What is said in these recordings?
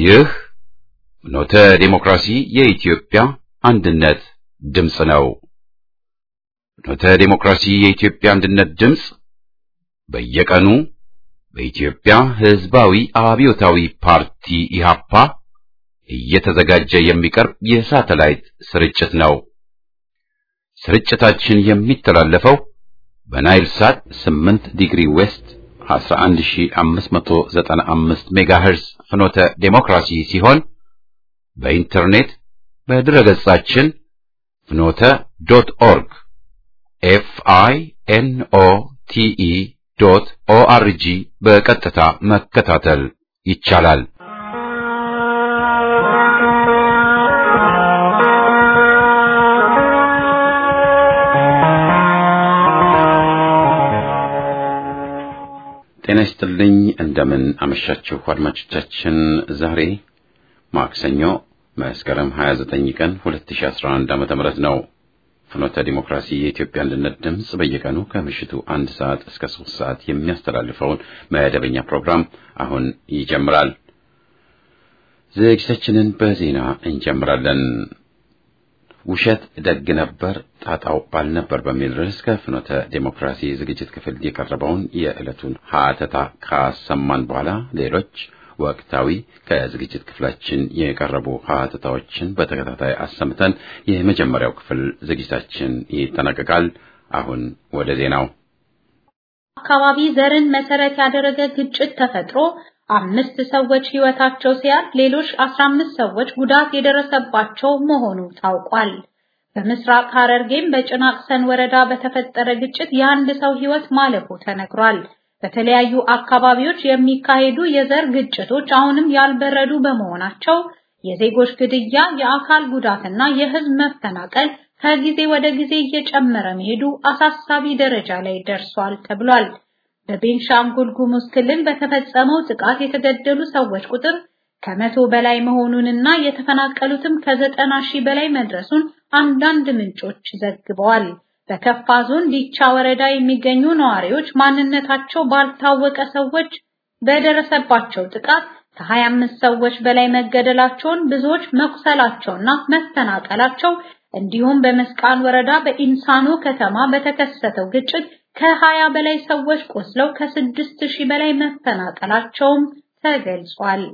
ይህ ኖተ ዴሞክራሲ የኢትዮጵያ አንድነት ድምፅ ነው። ኖተ ዴሞክራሲ የኢትዮጵያ አንድነት ድምፅ በየቀኑ በኢትዮጵያ ሕዝባዊ አብዮታዊ ፓርቲ ኢሃፓ እየተዘጋጀ የሚቀርብ የሳተላይት ስርጭት ነው። ስርጭታችን የሚተላለፈው በናይል ሳት 8 ዲግሪ ዌስት 11595 ሜጋሄርዝ ፍኖተ ዴሞክራሲ ሲሆን በኢንተርኔት በድረገጻችን ፍኖተ ዶት ኦርግ ኤፍ አይ ኤን ኦ ቲ ኢ ዶት ኦ አር ጂ በቀጥታ መከታተል ይቻላል። ጤና ይስጥልኝ። እንደምን አመሻችሁ አድማጮቻችን። ዛሬ ማክሰኞ መስከረም 29 ቀን 2011 ዓ.ም ነው። ፍኖተ ዲሞክራሲ የኢትዮጵያ አንድነት ድምፅ በየቀኑ ከምሽቱ አንድ ሰዓት እስከ ሶስት ሰዓት የሚያስተላልፈውን መደበኛ ፕሮግራም አሁን ይጀምራል። ዝግጅታችንን በዜና እንጀምራለን። ውሸት ደግ ነበር ጣጣው ባልነበር በሚል ርዕስ ከፍኖተ ዴሞክራሲ ዝግጅት ክፍል የቀረበውን የዕለቱን ሀተታ ካሰማን በኋላ ሌሎች ወቅታዊ ከዝግጅት ክፍላችን የቀረቡ ሀተታዎችን በተከታታይ አሰምተን የመጀመሪያው ክፍል ዝግጅታችን ይጠናቀቃል። አሁን ወደ ዜናው። አካባቢ ዘርን መሰረት ያደረገ ግጭት ተፈጥሮ አምስት ሰዎች ሕይወታቸው ሲያልፍ ሌሎች 15 ሰዎች ጉዳት የደረሰባቸው መሆኑ ታውቋል። በምስራቅ ሐረርጌም በጭናቅሰን ወረዳ በተፈጠረ ግጭት የአንድ ሰው ሕይወት ማለፉ ተነግሯል። በተለያዩ አካባቢዎች የሚካሄዱ የዘር ግጭቶች አሁንም ያልበረዱ በመሆናቸው የዜጎች ግድያ፣ የአካል ጉዳትና የሕዝብ መፈናቀል ከጊዜ ወደ ጊዜ እየጨመረ መሄዱ አሳሳቢ ደረጃ ላይ ደርሷል ተብሏል። በቤንሻንጉል ጉሙዝ ክልል በተፈጸመው ጥቃት የተገደሉ ሰዎች ቁጥር ከመቶ በላይ መሆኑንና የተፈናቀሉትም ከዘጠና ሺህ በላይ መድረሱን አንዳንድ ምንጮች ዘግበዋል። በከፋ ዞን ዲቻ ወረዳ የሚገኙ ነዋሪዎች ማንነታቸው ባልታወቀ ሰዎች በደረሰባቸው ጥቃት ከ25 ሰዎች በላይ መገደላቸውን፣ ብዙዎች መቁሰላቸውና መፈናቀላቸው እንዲሁም በመስቃን ወረዳ በኢንሳኖ ከተማ በተከሰተው ግጭት ከሀያ በላይ ሰዎች ቆስለው ከስድስት ሺህ በላይ መፈናቀላቸውም ተገልጿል።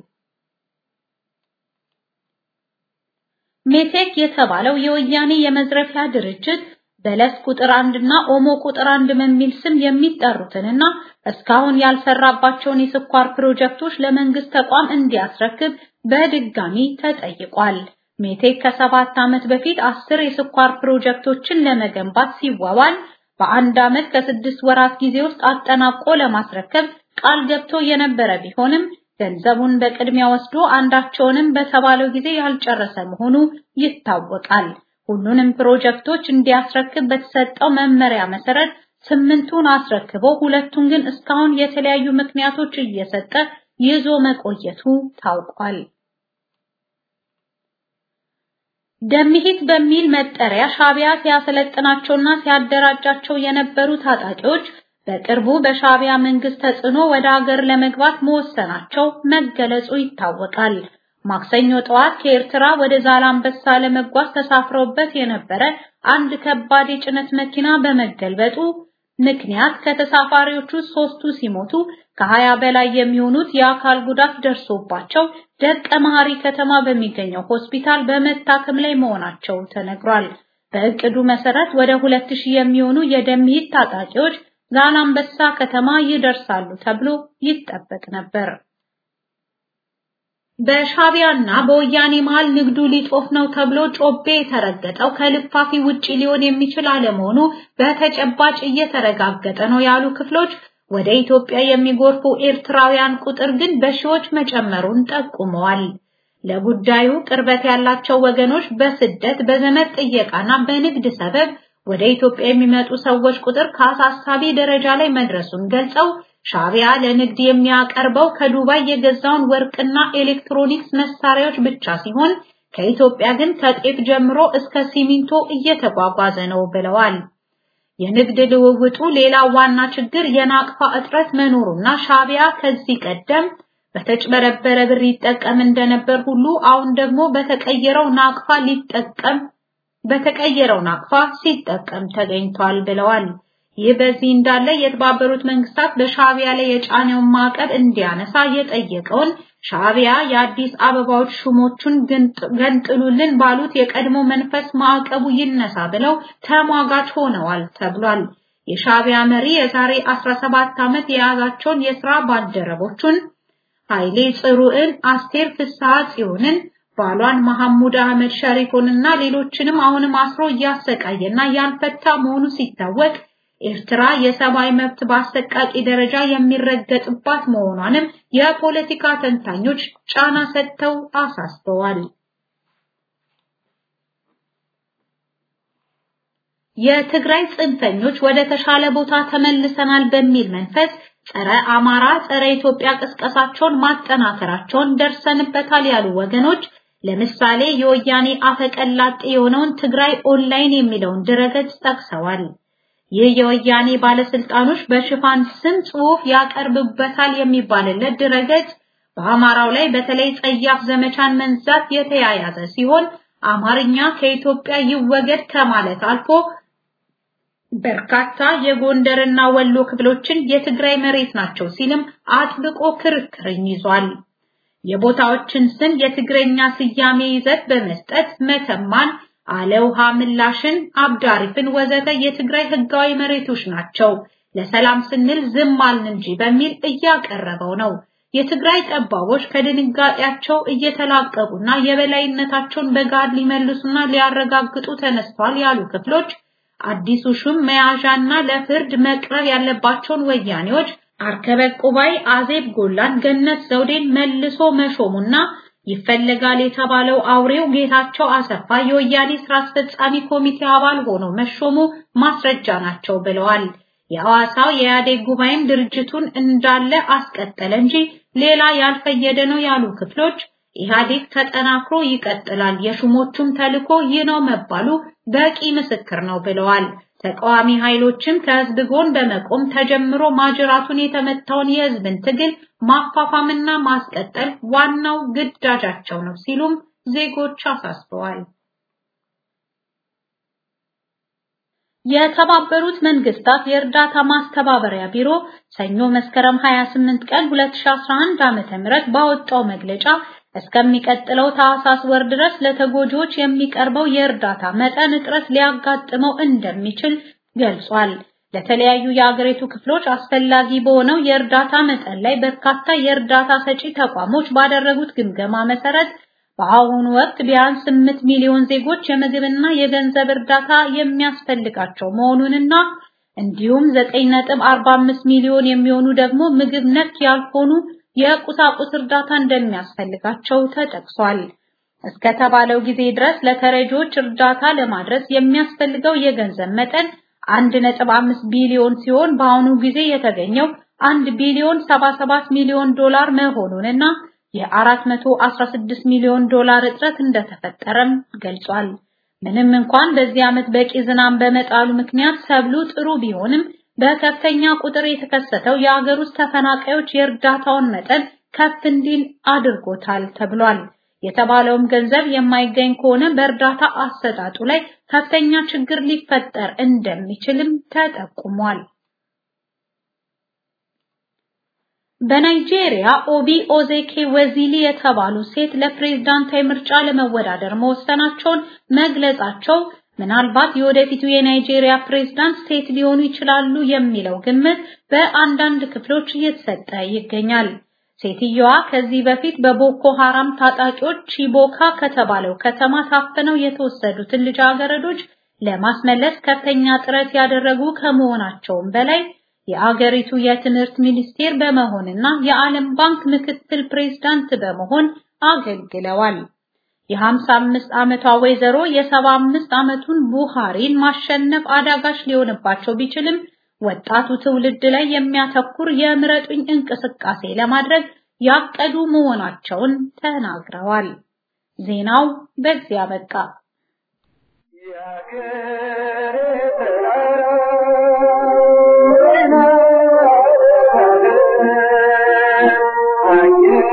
ሜቴክ የተባለው የወያኔ የመዝረፊያ ድርጅት በለስ ቁጥር አንድ እና ኦሞ ቁጥር አንድ በሚል ስም የሚጠሩትንና እስካሁን ያልሰራባቸውን የስኳር ፕሮጀክቶች ለመንግስት ተቋም እንዲያስረክብ በድጋሚ ተጠይቋል። ሜቴክ ከሰባት ዓመት በፊት አስር የስኳር ፕሮጀክቶችን ለመገንባት ሲዋዋል በአንድ ዓመት ከስድስት ወራት ጊዜ ውስጥ አጠናቆ ለማስረከብ ቃል ገብቶ የነበረ ቢሆንም ገንዘቡን በቅድሚያ ወስዶ አንዳቸውንም በተባለው ጊዜ ያልጨረሰ መሆኑ ይታወቃል። ሁሉንም ፕሮጀክቶች እንዲያስረክብ በተሰጠው መመሪያ መሰረት ስምንቱን አስረክቦ ሁለቱን ግን እስካሁን የተለያዩ ምክንያቶች እየሰጠ ይዞ መቆየቱ ታውቋል። ደምሂት በሚል መጠሪያ ሻቢያ ሲያሰለጥናቸውና ሲያደራጃቸው የነበሩ ታጣቂዎች በቅርቡ በሻቢያ መንግስት ተጽዕኖ ወደ ሀገር ለመግባት መወሰናቸው መገለጹ ይታወቃል። ማክሰኞ ጠዋት ከኤርትራ ወደ ዛላምበሳ ለመጓዝ ተሳፍረውበት የነበረ አንድ ከባድ የጭነት መኪና በመገልበጡ ምክንያት ከተሳፋሪዎቹ ሶስቱ ሲሞቱ ከሀያ በላይ የሚሆኑት የአካል ጉዳት ደርሶባቸው ደቀ መሐሪ ከተማ በሚገኘው ሆስፒታል በመታከም ላይ መሆናቸው ተነግሯል። በእቅዱ መሰረት ወደ ሁለት ሺህ የሚሆኑ የደምሂት ታጣቂዎች ዛላምበሳ ከተማ ይደርሳሉ ተብሎ ይጠበቅ ነበር። በሻቢያና በወያኔ መሃል ንግዱ ሊጦፍ ነው ተብሎ ጮቤ የተረገጠው ከልፋፊ ውጪ ሊሆን የሚችል አለመሆኑ በተጨባጭ እየተረጋገጠ ነው ያሉ ክፍሎች ወደ ኢትዮጵያ የሚጎርፉ ኤርትራውያን ቁጥር ግን በሺዎች መጨመሩን ጠቁመዋል። ለጉዳዩ ቅርበት ያላቸው ወገኖች በስደት በዘመድ ጥየቃና በንግድ ሰበብ ወደ ኢትዮጵያ የሚመጡ ሰዎች ቁጥር ከአሳሳቢ ደረጃ ላይ መድረሱን ገልጸው ሻቢያ ለንግድ የሚያቀርበው ከዱባይ የገዛውን ወርቅና ኤሌክትሮኒክስ መሳሪያዎች ብቻ ሲሆን ከኢትዮጵያ ግን ከጤፍ ጀምሮ እስከ ሲሚንቶ እየተጓጓዘ ነው ብለዋል። የንግድ ልውውጡ ሌላ ዋና ችግር የናቅፋ እጥረት መኖሩና ሻቢያ ከዚህ ቀደም በተጭበረበረ ብር ይጠቀም እንደነበር ሁሉ አሁን ደግሞ በተቀየረው ናቅፋ ሊጠቀም በተቀየረው ናቅፋ ሲጠቀም ተገኝቷል ብለዋል። ይህ በዚህ እንዳለ የተባበሩት መንግስታት በሻዕቢያ ላይ የጫነውን ማዕቀብ እንዲያነሳ የጠየቀውን ሻዕቢያ የአዲስ አበባዎች ሹሞቹን ገንጥሉልን ባሉት የቀድሞ መንፈስ ማዕቀቡ ይነሳ ብለው ተሟጋች ሆነዋል ተብሏል። የሻዕቢያ መሪ የዛሬ 17 ዓመት የያዛቸውን የሥራ ባልደረቦቹን ኃይሌ ጽሩዕን፣ አስቴር ፍስሐ ጽዮንን፣ ባሏን መሐሙድ አህመድ ሸሪፎንና ሌሎችንም አሁንም አስሮ እያሰቃየና ያልፈታ መሆኑ ሲታወቅ ኤርትራ የሰብአዊ መብት በአሰቃቂ ደረጃ የሚረገጥባት መሆኗንም የፖለቲካ ተንታኞች ጫና ሰጥተው አሳስበዋል። የትግራይ ጽንፈኞች ወደ ተሻለ ቦታ ተመልሰናል በሚል መንፈስ ጸረ አማራ፣ ጸረ ኢትዮጵያ ቅስቀሳቸውን ማጠናከራቸውን ደርሰንበታል ያሉ ወገኖች ለምሳሌ የወያኔ አፈቀላጤ የሆነውን ትግራይ ኦንላይን የሚለውን ድረገጽ ጠቅሰዋል። ይህ የወያኔ ባለስልጣኖች በሽፋን ስም ጽሑፍ ያቀርብበታል የሚባልለት ድረገጽ በአማራው ላይ በተለይ ጸያፍ ዘመቻን መንዛት የተያያዘ ሲሆን አማርኛ ከኢትዮጵያ ይወገድ ከማለት አልፎ በርካታ የጎንደርና ወሎ ክፍሎችን የትግራይ መሬት ናቸው ሲልም አጥብቆ ክርክርን ይዟል። የቦታዎችን ስም የትግረኛ ስያሜ ይዘት በመስጠት መተማን አለውሃ ምላሽን፣ አብዳሪፍን ወዘተ የትግራይ ህጋዊ መሬቶች ናቸው፣ ለሰላም ስንል ዝም አልን እንጂ በሚል እያቀረበው ነው። የትግራይ ጠባቦች ከድንጋጤያቸው እየተላቀቁና የበላይነታቸውን በጋድ ሊመልሱና ሊያረጋግጡ ተነስተዋል ያሉ ክፍሎች አዲሱ ሹም መያዣና ለፍርድ መቅረብ ያለባቸውን ወያኔዎች አርከበ ቁባይ፣ አዜብ ጎላን፣ ገነት ዘውዴን መልሶ መሾሙና ይፈለጋል የተባለው አውሬው ጌታቸው አሰፋ የወያኔ ስራ አስፈጻሚ ኮሚቴ አባል ሆኖ መሾሙ ማስረጃ ናቸው ብለዋል። የሐዋሳው የኢህአዴግ ጉባኤም ድርጅቱን እንዳለ አስቀጠለ እንጂ ሌላ ያልፈየደ ነው ያሉ ክፍሎች ኢህአዴግ ተጠናክሮ ይቀጥላል፣ የሹሞቹም ተልዕኮ ይህ ነው መባሉ በቂ ምስክር ነው ብለዋል። ተቃዋሚ ኃይሎችም ከህዝብ ጎን በመቆም ተጀምሮ ማጅራቱን የተመታውን የህዝብን ትግል ማፋፋምና ማስቀጠል ዋናው ግዳጃቸው ነው ሲሉም ዜጎች አሳስበዋል። የተባበሩት መንግስታት የእርዳታ ማስተባበሪያ ቢሮ ሰኞ መስከረም 28 ቀን 2011 ዓ.ም ባወጣው መግለጫ እስከሚቀጥለው ታህሳስ ወር ድረስ ለተጎጂዎች የሚቀርበው የእርዳታ መጠን እጥረት ሊያጋጥመው እንደሚችል ገልጿል። ለተለያዩ የአገሪቱ ክፍሎች አስፈላጊ በሆነው የእርዳታ መጠን ላይ በርካታ የእርዳታ ሰጪ ተቋሞች ባደረጉት ግምገማ መሰረት በአሁኑ ወቅት ቢያንስ 8 ሚሊዮን ዜጎች የምግብና የገንዘብ እርዳታ የሚያስፈልጋቸው መሆኑንና እንዲሁም 9.45 ሚሊዮን የሚሆኑ ደግሞ ምግብ ነክ ያልሆኑ የቁሳቁስ እርዳታ እንደሚያስፈልጋቸው ተጠቅሷል። እስከተባለው ጊዜ ድረስ ለተረጂዎች እርዳታ ለማድረስ የሚያስፈልገው የገንዘብ መጠን 1.5 ቢሊዮን ሲሆን በአሁኑ ጊዜ የተገኘው 1 ቢሊዮን 77 ሚሊዮን ዶላር መሆኑንና የ416 ሚሊዮን ዶላር እጥረት እንደተፈጠረም ገልጿል። ምንም እንኳን በዚህ ዓመት በቂ ዝናብ በመጣሉ ምክንያት ሰብሉ ጥሩ ቢሆንም በከፍተኛ ቁጥር የተከሰተው የአገር ውስጥ ተፈናቃዮች የእርዳታውን መጠን ከፍ እንዲል አድርጎታል ተብሏል። የተባለውም ገንዘብ የማይገኝ ከሆነ በእርዳታ አሰጣጡ ላይ ከፍተኛ ችግር ሊፈጠር እንደሚችልም ተጠቁሟል። በናይጄሪያ ኦቢ ኦዜኬ ወዚሊ የተባሉ ሴት ለፕሬዝዳንታዊ ምርጫ ለመወዳደር መወሰናቸውን መግለጻቸው ምናልባት የወደፊቱ የናይጄሪያ ፕሬዝዳንት ሴት ሊሆኑ ይችላሉ የሚለው ግምት በአንዳንድ ክፍሎች እየተሰጠ ይገኛል። ሴትየዋ ከዚህ በፊት በቦኮ ሐራም ታጣቂዎች ቺቦካ ከተባለው ከተማ ታፍነው የተወሰዱትን ልጃገረዶች ለማስመለስ ከፍተኛ ጥረት ያደረጉ ከመሆናቸውም በላይ የአገሪቱ የትምህርት ሚኒስቴር በመሆንና የዓለም ባንክ ምክትል ፕሬዝዳንት በመሆን አገልግለዋል። የ55 ዓመቷ ወይዘሮ የ75 ዓመቱን ቡሃሪን ማሸነፍ አዳጋች ሊሆንባቸው ቢችልም ወጣቱ ትውልድ ላይ የሚያተኩር የምረጡኝ እንቅስቃሴ ለማድረግ ያቀዱ መሆናቸውን ተናግረዋል። ዜናው በዚያ በቃ። Yeah.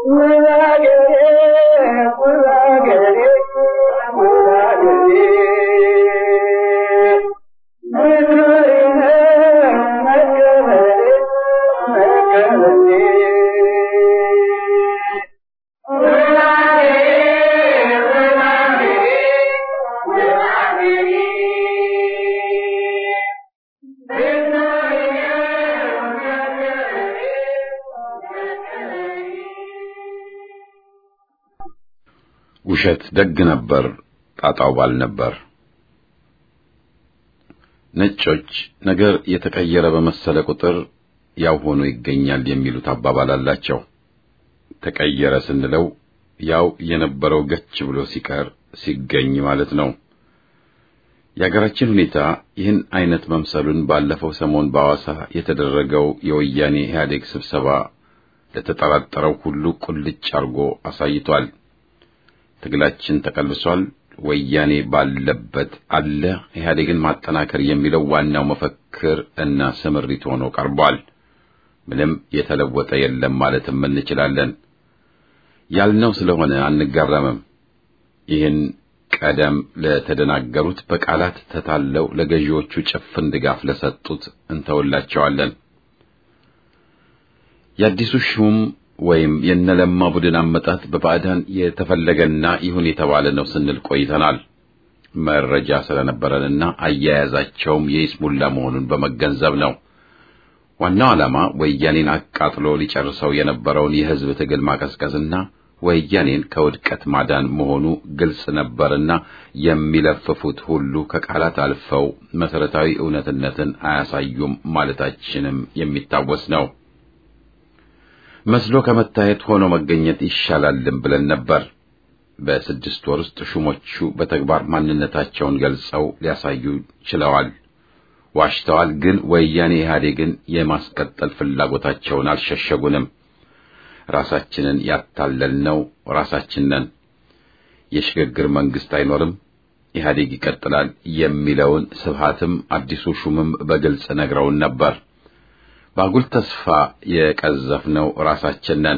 ውሸት ደግ ነበር፣ ጣጣው ባል ነበር። ነጮች ነገር የተቀየረ በመሰለ ቁጥር ያው ሆኖ ይገኛል የሚሉት አባባል አላቸው። ተቀየረ ስንለው ያው የነበረው ገች ብሎ ሲቀር ሲገኝ ማለት ነው። የሀገራችን ሁኔታ ይህን አይነት መምሰሉን ባለፈው ሰሞን በሐዋሳ የተደረገው የወያኔ ኢህአዴግ ስብሰባ ለተጠራጠረው ሁሉ ቁልጭ አርጎ አሳይቷል። ትግላችን ተቀልሷል፣ ወያኔ ባለበት አለ፣ ኢህአዴግን ማጠናከር የሚለው ዋናው መፈክር እና ስምሪት ሆኖ ቀርቧል። ምንም የተለወጠ የለም ማለትም እንችላለን። ያልነው ስለሆነ አንጋረምም። ይህን ቀደም ለተደናገሩት በቃላት ተታለው ለገዢዎቹ ጭፍን ድጋፍ ለሰጡት እንተውላቸዋለን። የአዲሱ ሹም ወይም የነለማ ቡድን አመጣት በባዕዳን የተፈለገና ይሁን የተባለ ነው ስንል ቆይተናል። መረጃ ስለነበረንና አያያዛቸውም የይስሙላ መሆኑን በመገንዘብ ነው። ዋናው ዓላማ ወያኔን አቃጥሎ ሊጨርሰው የነበረውን የሕዝብ ትግል ማቀዝቀዝና ወያኔን ከውድቀት ማዳን መሆኑ ግልጽ ነበርና የሚለፍፉት ሁሉ ከቃላት አልፈው መሰረታዊ እውነትነትን አያሳዩም ማለታችንም የሚታወስ ነው። መስሎ ከመታየት ሆኖ መገኘት ይሻላልም ብለን ነበር። በስድስት ወር ውስጥ ሹሞቹ በተግባር ማንነታቸውን ገልጸው ሊያሳዩ ችለዋል። ዋሽተዋል፣ ግን ወያኔ ኢህአዴግን የማስቀጠል ፍላጎታቸውን አልሸሸጉንም። ራሳችንን ያታለልነው ራሳችን ነን። የሽግግር መንግስት አይኖርም፣ ኢህአዴግ ይቀጥላል የሚለውን ስብሃትም አዲሱ ሹምም በግልጽ ነግረውን ነበር። በአጉል ተስፋ የቀዘፍነው ራሳችን ነን።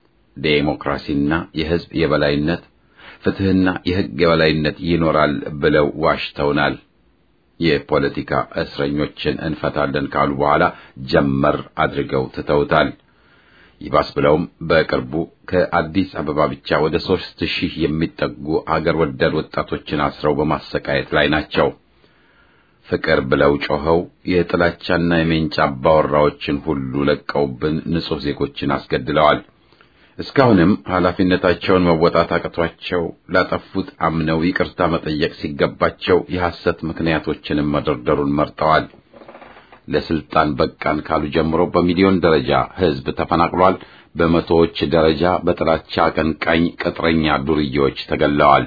ዴሞክራሲና የህዝብ የበላይነት ፍትህና የህግ የበላይነት ይኖራል ብለው ዋሽተውናል። የፖለቲካ እስረኞችን እንፈታለን ካሉ በኋላ ጀመር አድርገው ትተውታል። ይባስ ብለውም በቅርቡ ከአዲስ አበባ ብቻ ወደ ሦስት ሺህ የሚጠጉ አገር ወዳድ ወጣቶችን አስረው በማሰቃየት ላይ ናቸው። ፍቅር ብለው ጮኸው የጥላቻና የሜንጫ አባወራዎችን ሁሉ ለቀውብን ንጹሕ ዜጎችን አስገድለዋል። እስካሁንም ኃላፊነታቸውን መወጣት አቅቷቸው ላጠፉት አምነው ይቅርታ መጠየቅ ሲገባቸው የሐሰት ምክንያቶችንም መደርደሩን መርጠዋል። ለስልጣን በቃን ካሉ ጀምሮ በሚሊዮን ደረጃ ሕዝብ ተፈናቅሏል። በመቶዎች ደረጃ በጥላቻ አቀንቃኝ ቅጥረኛ ዱርዬዎች ተገለዋል።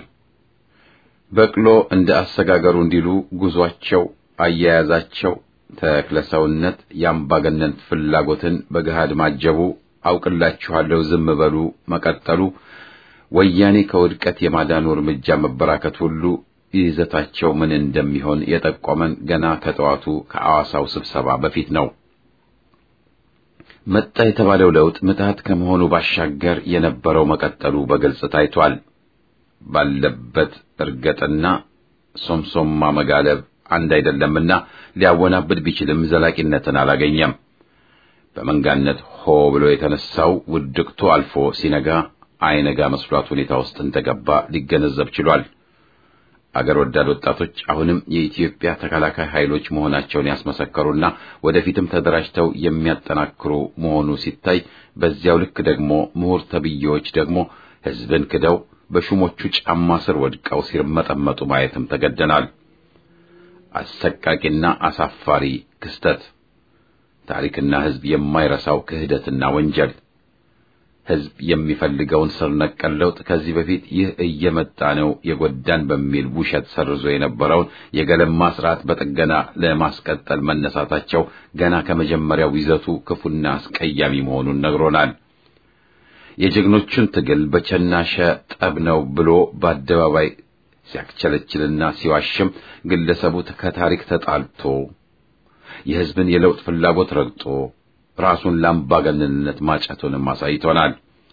በቅሎ እንደ አሰጋገሩ እንዲሉ ጉዟቸው፣ አያያዛቸው ተክለሰውነት የአምባገነን ፍላጎትን በገሃድ ማጀቡ፣ አውቅላችኋለሁ ዝም በሉ መቀጠሉ፣ ወያኔ ከውድቀት የማዳኑ እርምጃ መበራከት ሁሉ ይዘታቸው ምን እንደሚሆን የጠቆመን ገና ከጠዋቱ ከአዋሳው ስብሰባ በፊት ነው። መጣ የተባለው ለውጥ ምትሃት ከመሆኑ ባሻገር የነበረው መቀጠሉ በግልጽ ታይቷል። ባለበት እርገጥና ሶምሶማ መጋለብ አንድ አይደለምና ሊያወናብድ ቢችልም ዘላቂነትን አላገኘም። በመንጋነት ሆ ብሎ የተነሳው ውድቅቱ አልፎ ሲነጋ አይነጋ መስሏት ሁኔታ ውስጥ እንደገባ ሊገነዘብ ችሏል። አገር ወዳድ ወጣቶች አሁንም የኢትዮጵያ ተከላካይ ኃይሎች መሆናቸውን ያስመሰከሩና ወደፊትም ተደራጅተው የሚያጠናክሩ መሆኑ ሲታይ፣ በዚያው ልክ ደግሞ ምሁር ተብዬዎች ደግሞ ሕዝብን ክደው በሹሞቹ ጫማ ስር ወድቀው ሲርመጠመጡ ማየትም ተገደናል። አሰቃቂና አሳፋሪ ክስተት፣ ታሪክና ሕዝብ የማይረሳው ክህደትና ወንጀል ሕዝብ የሚፈልገውን ስር ነቀል ለውጥ ከዚህ በፊት ይህ እየመጣ ነው የጎዳን በሚል ውሸት ሰርዞ የነበረውን የገለማ ስርዓት በጥገና ለማስቀጠል መነሳታቸው ገና ከመጀመሪያው ይዘቱ ክፉና አስቀያሚ መሆኑን ነግሮናል። የጀግኖቹን ትግል በቸናሸ ጠብ ነው ብሎ በአደባባይ ሲያክቸለችልና ሲዋሽም ግለሰቡ ከታሪክ ተጣልቶ የሕዝብን የለውጥ ፍላጎት ረግጦ ራሱን ለአምባገነንነት ማጨቱንም አሳይቶናል።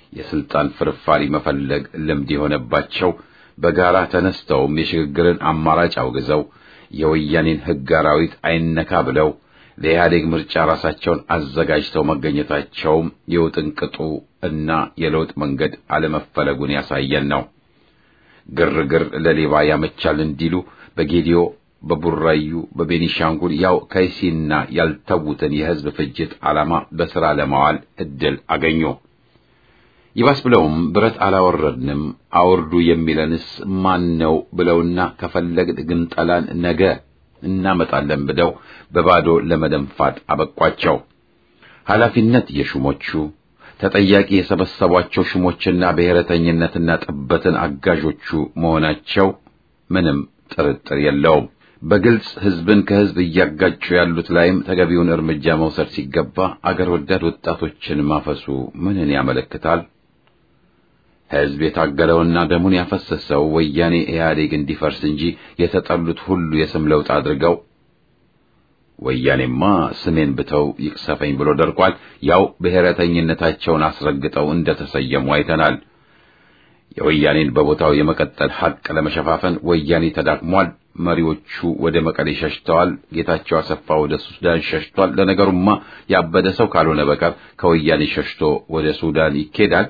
የስልጣን ፍርፋሪ መፈለግ ልምድ የሆነባቸው በጋራ ተነስተውም የሽግግርን አማራጭ አውግዘው የወያኔን ሕግ አራዊት አይነካ ብለው ለኢህአዴግ ምርጫ ራሳቸውን አዘጋጅተው መገኘታቸውም የውጥንቅጡ እና የለውጥ መንገድ አለመፈለጉን ያሳየን ነው። ግርግር ለሌባ ያመቻል እንዲሉ በጌዲዮ፣ በቡራዩ፣ በቤኒሻንጉል ያው ከይሲና ያልተዉትን የህዝብ ፍጅት ዓላማ በሥራ ለማዋል ዕድል አገኙ። ይባስ ብለውም ብረት አላወረድንም አውርዱ የሚለንስ ማን ነው ብለውና ከፈለግን ግንጠላን ነገ እናመጣለን ብለው በባዶ ለመደንፋት አበቋቸው። ኃላፊነት የሹሞቹ ተጠያቂ የሰበሰቧቸው ሹሞችና ብሔረተኝነትና ጥበትን አጋዦቹ መሆናቸው ምንም ጥርጥር የለውም። በግልጽ ህዝብን ከህዝብ እያጋጩ ያሉት ላይም ተገቢውን እርምጃ መውሰድ ሲገባ አገር ወዳድ ወጣቶችን ማፈሱ ምንን ያመለክታል? ህዝብ የታገለውና ደሙን ያፈሰሰው ወያኔ ኢህአዴግ እንዲፈርስ እንጂ የተጠሉት ሁሉ የስም ለውጥ አድርገው ወያኔማ ስሜን ብተው ይቅሰፈኝ ብሎ ደርቋል። ያው ብሔረተኝነታቸውን አስረግጠው እንደተሰየሙ አይተናል። የወያኔን በቦታው የመቀጠል ሐቅ ለመሸፋፈን ወያኔ ተዳክሟል። መሪዎቹ ወደ መቀሌ ሸሽተዋል። ጌታቸው አሰፋ ወደ ሱዳን ሸሽቷል። ለነገሩማ ያበደ ሰው ካልሆነ በቀር ከወያኔ ሸሽቶ ወደ ሱዳን ይኬዳል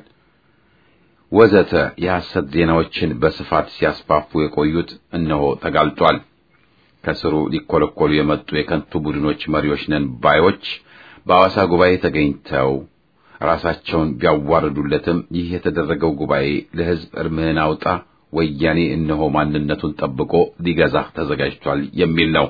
ወዘተ የሐሰት ዜናዎችን በስፋት ሲያስፋፉ የቆዩት እነሆ ተጋልጧል። ከስሩ ሊኮለኮሉ የመጡ የከንቱ ቡድኖች መሪዎች ነን ባዮች በሐዋሳ ጉባኤ ተገኝተው ራሳቸውን ቢያዋርዱለትም ይህ የተደረገው ጉባኤ ለሕዝብ እርምህን አውጣ ወያኔ እነሆ ማንነቱን ጠብቆ ሊገዛህ ተዘጋጅቷል የሚል ነው።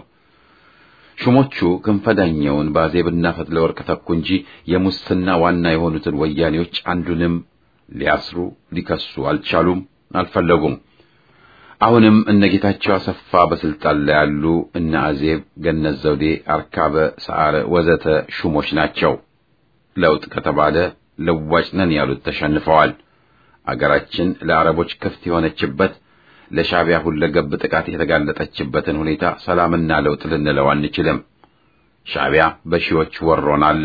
ሹሞቹ ክንፈዳኛውን በአዜብና ፈትለወርቅ ተኩ እንጂ የሙስና ዋና የሆኑትን ወያኔዎች አንዱንም ሊያስሩ ሊከሱ አልቻሉም፣ አልፈለጉም። አሁንም እነ ጌታቸው አሰፋ በስልጣን ላይ ያሉ እነ አዜብ፣ ገነት ዘውዴ፣ አርካበ ሰዓረ ወዘተ ሹሞች ናቸው። ለውጥ ከተባለ ለዋጭ ነን ያሉት ተሸንፈዋል። አገራችን ለአረቦች ክፍት የሆነችበት ለሻዕቢያ ሁለገብ ጥቃት የተጋለጠችበትን ሁኔታ ሰላምና ለውጥ ልንለው አንችልም። ሻዕቢያ በሺዎች ወሮን አለ።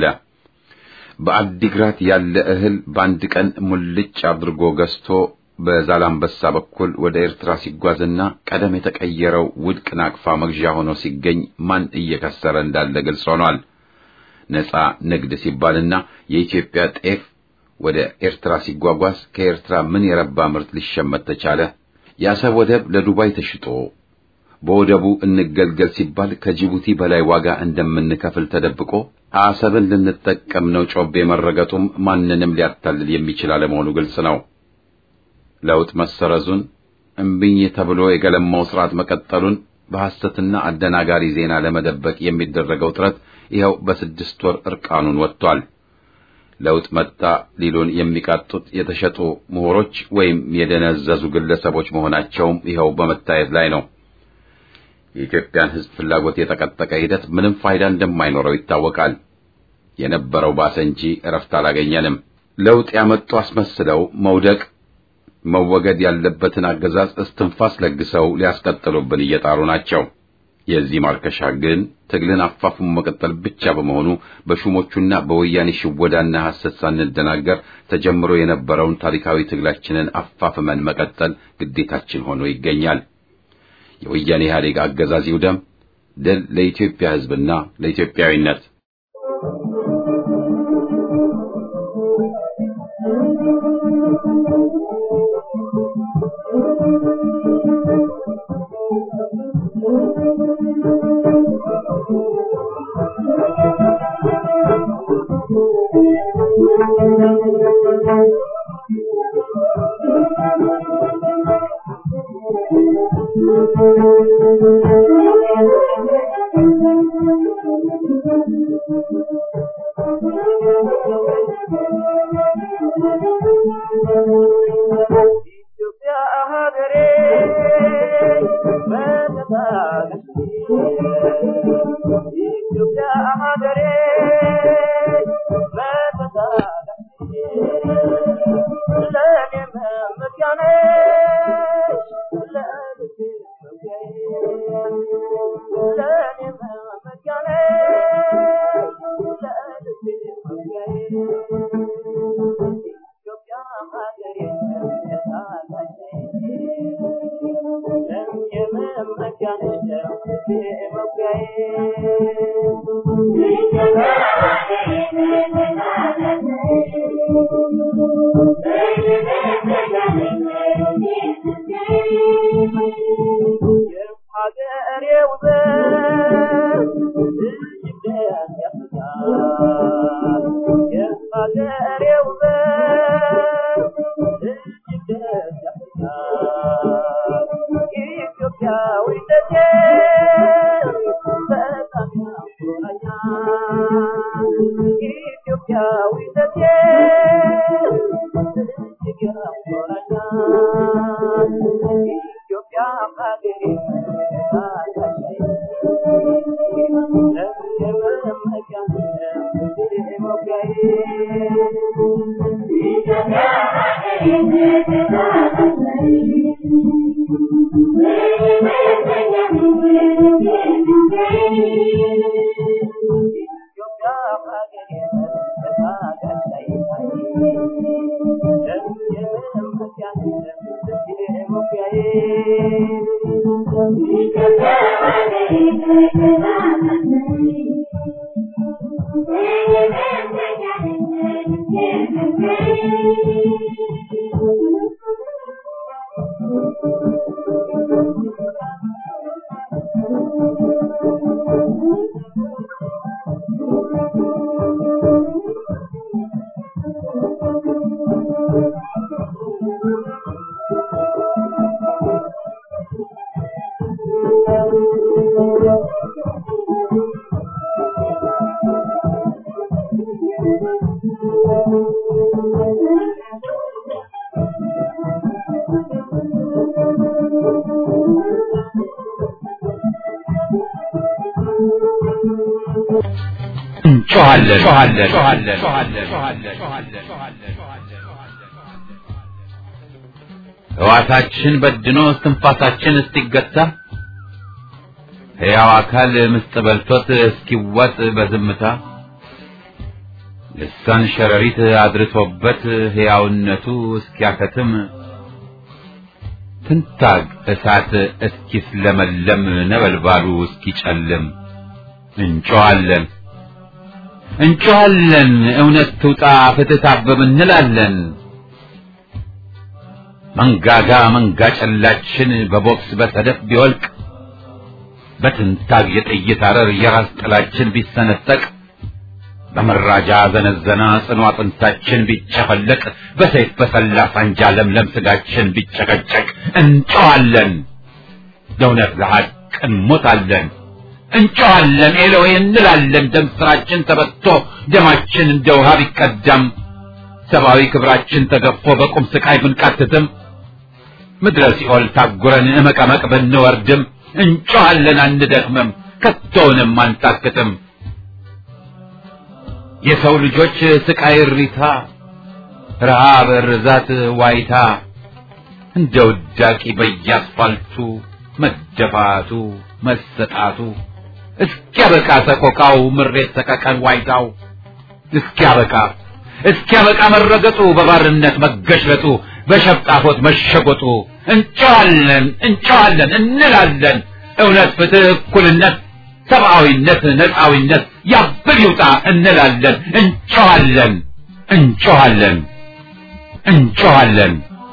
በአዲግራት ያለ እህል በአንድ ቀን ሙልጭ አድርጎ ገዝቶ በዛላምበሳ በኩል ወደ ኤርትራ ሲጓዝና ቀደም የተቀየረው ውድቅ ናቅፋ መግዣ ሆኖ ሲገኝ ማን እየከሰረ እንዳለ ግልጽ ሆኗል። ነጻ ንግድ ሲባልና የኢትዮጵያ ጤፍ ወደ ኤርትራ ሲጓጓዝ ከኤርትራ ምን የረባ ምርት ሊሸመት ተቻለ? የአሰብ ወደብ ለዱባይ ተሽጦ በወደቡ እንገልገል ሲባል ከጅቡቲ በላይ ዋጋ እንደምንከፍል ተደብቆ አሰብን ልንጠቀም ነው ጮቤ መረገጡም ማንንም ሊያታልል የሚችል አለመሆኑ ግልጽ ነው። ለውጥ መሰረዙን እምቢኝ ተብሎ የገለማው ስርዓት መቀጠሉን በሐሰትና አደናጋሪ ዜና ለመደበቅ የሚደረገው ጥረት ይኸው በስድስት ወር እርቃኑን ወጥቷል። ለውጥ መጣ ሊሉን የሚቃጡት የተሸጡ ምሁሮች ወይም የደነዘዙ ግለሰቦች መሆናቸውም ይኸው በመታየት ላይ ነው። የኢትዮጵያን ሕዝብ ፍላጎት የጠቀጠቀ ሂደት ምንም ፋይዳ እንደማይኖረው ይታወቃል። የነበረው ባሰ እንጂ እረፍት አላገኘንም። ለውጥ ያመጡ አስመስለው መውደቅ መወገድ ያለበትን አገዛዝ እስትንፋስ ለግሰው ሊያስቀጥሉብን እየጣሩ ናቸው። የዚህ ማርከሻ ግን ትግልን አፋፉን መቀጠል ብቻ በመሆኑ በሹሞቹና በወያኔ ሽወዳና ሐሰት ሳንደናገር ተጀምሮ የነበረውን ታሪካዊ ትግላችንን አፋፍመን መቀጠል ግዴታችን ሆኖ ይገኛል። የወያኔ ኢህአዴግ አገዛዝ ይውደም። ድል ለኢትዮጵያ ሕዝብና ለኢትዮጵያዊነት። ሕዋሳችን በድኖ እስትንፋሳችን እስኪገታ ሕያው አካል ምስጥ በልቶት እስኪዋጥ በዝምታ ልሳን ሸረሪት አድርሶበት ሕያውነቱ እስኪያከትም ትንታግ እሳት እስኪስለመለም ነበልባሉ እስኪጨልም እንጮኻለን እንጮኻለን እውነት ትውጣ ፍትህ ታብብ እንላለን። መንጋጋ መንጋ ጨላችን በቦክስ በሰደፍ ቢወልቅ በትንታግ የጥይት አረር የራስ ጥላችን ቢሰነጠቅ በመራጃ ዘነዘና ጽኑ አጥንታችን ቢጨፈለቅ በሰይፍ በሰላ ሳንጃ ለምለም ስጋችን ቢጨቀጨቅ እንጮኻለን ለእውነት ለሐቅ እንሞታለን። እንጮኻለን ኤሎዌ እንላለን። ደም ስራችን ተበቶ ደማችን እንደ ውሃ ቢቀዳም ሰብአዊ ክብራችን ተገፎ በቁም ስቃይ ብንቃትትም ምድረ ሲኦል ታጉረን እመቀመቅ ብንወርድም እንጮኻለን አንደክምም፣ ከቶውንም አንታክትም። የሰው ልጆች ስቃይ እሪታ፣ ረሃብ፣ ርዛት፣ ዋይታ እንደ ውዳቂ በየአስፋልቱ መደፋቱ መሰጣቱ እስኪያበቃ ሰቆቃው ምሬት ሰቀቀን ዋይታው እስኪያበቃ እስኪያበቃ መረገጡ በባርነት መገሽለጡ በሸፍጣፎት መሸጎጡ እንጨዋለን እንጨዋለን እንላለን እውነት ፍትህ እኩልነት ሰብአዊነት ነፃዊነት ያብል ይውጣ እንላለን እንጨዋለን እንጨዋለን እንጨዋለን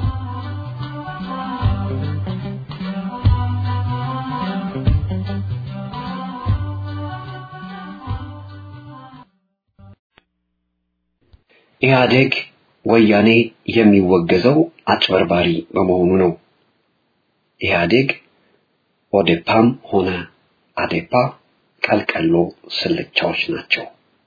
ኢህአዴግ ወያኔ የሚወገዘው አጭበርባሪ በመሆኑ ነው። ኢህአዴግ ኦዴፓም ሆነ አዴፓ ቀልቀሎ ስልቻዎች ናቸው።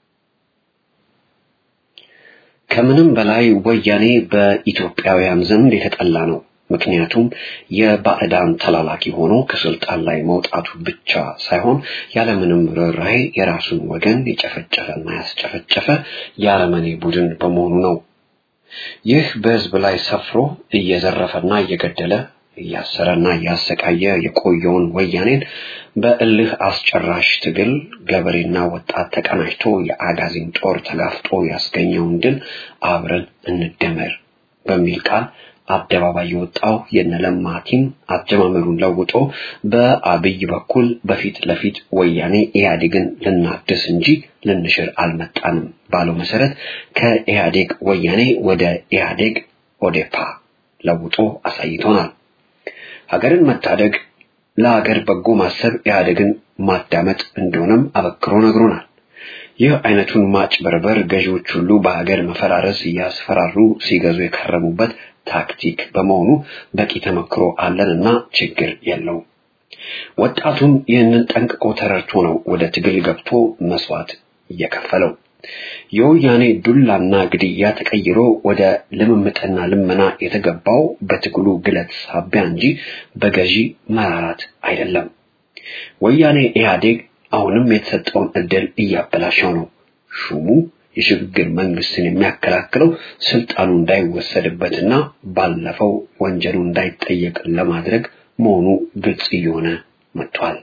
ከምንም በላይ ወያኔ በኢትዮጵያውያን ዘንድ የተጠላ ነው። ምክንያቱም የባዕዳን ተላላኪ ሆኖ ከስልጣን ላይ መውጣቱ ብቻ ሳይሆን ያለምንም ርኅራኄ የራሱን ወገን የጨፈጨፈና ያስጨፈጨፈ የአረመኔ ቡድን በመሆኑ ነው። ይህ በህዝብ ላይ ሰፍሮ እየዘረፈና እየገደለ እያሰረና እያሰቃየ የቆየውን ወያኔን በእልህ አስጨራሽ ትግል ገበሬና ወጣት ተቀናጅቶ የአጋዚን ጦር ተጋፍጦ ያስገኘውን ድል አብረን እንደመር በሚል ቃል አደባባይ የወጣው የነለማ ቲም አጀማመሩን ለውጦ በአብይ በኩል በፊት ለፊት ወያኔ ኢህአዴግን ልናድስ እንጂ ልንሽር አልመጣንም ባለው መሰረት ከኢህአዴግ ወያኔ ወደ ኢህአዴግ ኦዴፓ ለውጦ አሳይቶናል። ሀገርን መታደግ ለሀገር በጎ ማሰብ ኢህአዴግን ማዳመጥ እንደሆነም አበክሮ ነግሮናል። ይህ አይነቱን ማጭበርበር ገዢዎች ሁሉ በሀገር መፈራረስ እያስፈራሩ ሲገዙ የከረሙበት ታክቲክ በመሆኑ በቂ ተመክሮ አለንና ችግር የለውም። ወጣቱም ይህንን ጠንቅቆ ተረድቶ ነው ወደ ትግል ገብቶ መስዋዕት እየከፈለው። የወያኔ ዱላና ግድያ ተቀይሮ ወደ ልምምጥና ልመና የተገባው በትግሉ ግለት ሳቢያ እንጂ በገዢ መራራት አይደለም። ወያኔ ኢህአዴግ አሁንም የተሰጠውን እድል እያበላሸው ነው። ሹሙ የሽግግር መንግስትን የሚያከላክለው ስልጣኑ እንዳይወሰድበትና ባለፈው ወንጀሉ እንዳይጠየቅ ለማድረግ መሆኑ ግልጽ እየሆነ መጥቷል።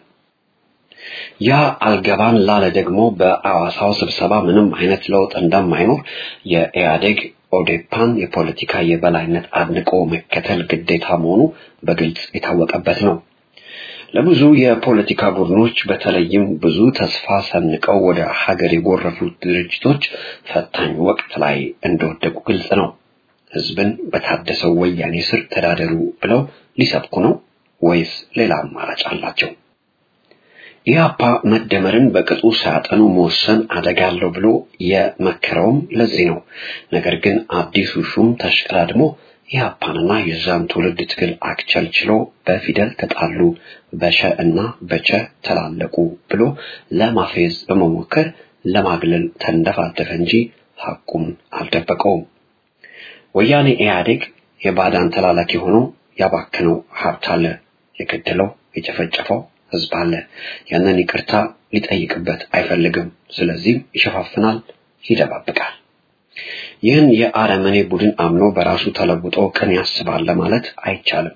ያ አልገባን ላለ ደግሞ በአዋሳው ስብሰባ ምንም አይነት ለውጥ እንደማይኖር የኢህአዴግ ኦዴፓን የፖለቲካ የበላይነት አድንቆ መከተል ግዴታ መሆኑ በግልጽ የታወቀበት ነው። ለብዙ የፖለቲካ ቡድኖች በተለይም ብዙ ተስፋ ሰንቀው ወደ ሀገር የጎረፉት ድርጅቶች ፈታኝ ወቅት ላይ እንደወደቁ ግልጽ ነው። ህዝብን በታደሰው ወያኔ ስር ተዳደሩ ብለው ሊሰብኩ ነው ወይስ ሌላ አማራጭ አላቸው? ኢህአፓ መደመርን በቅጡ ሳያጠኑ መወሰን አደጋ አለው ብሎ የመከረውም ለዚህ ነው። ነገር ግን አዲሱ ሹም ተሽቀዳድሞ ኢህአፓንና የዛን ትውልድ ትግል አክቸልችሎ በፊደል ተጣሉ፣ በሸ እና በቸ ተላለቁ ብሎ ለማፌዝ በመሞከር ለማግለል ተንደፋደፈ እንጂ ሐቁን አልደበቀውም። ወያኔ ኢህአዴግ የባዳን ተላላኪ ሆኖ ያባከነው ሀብት አለ፣ የገደለው የጨፈጨፈው ህዝብ አለ። ያንን ይቅርታ ሊጠይቅበት አይፈልግም። ስለዚህም ይሸፋፍናል፣ ይደባብቃል። ይህን የአረመኔ ቡድን አምኖ በራሱ ተለውጦ ቅን ያስባል ለማለት አይቻልም።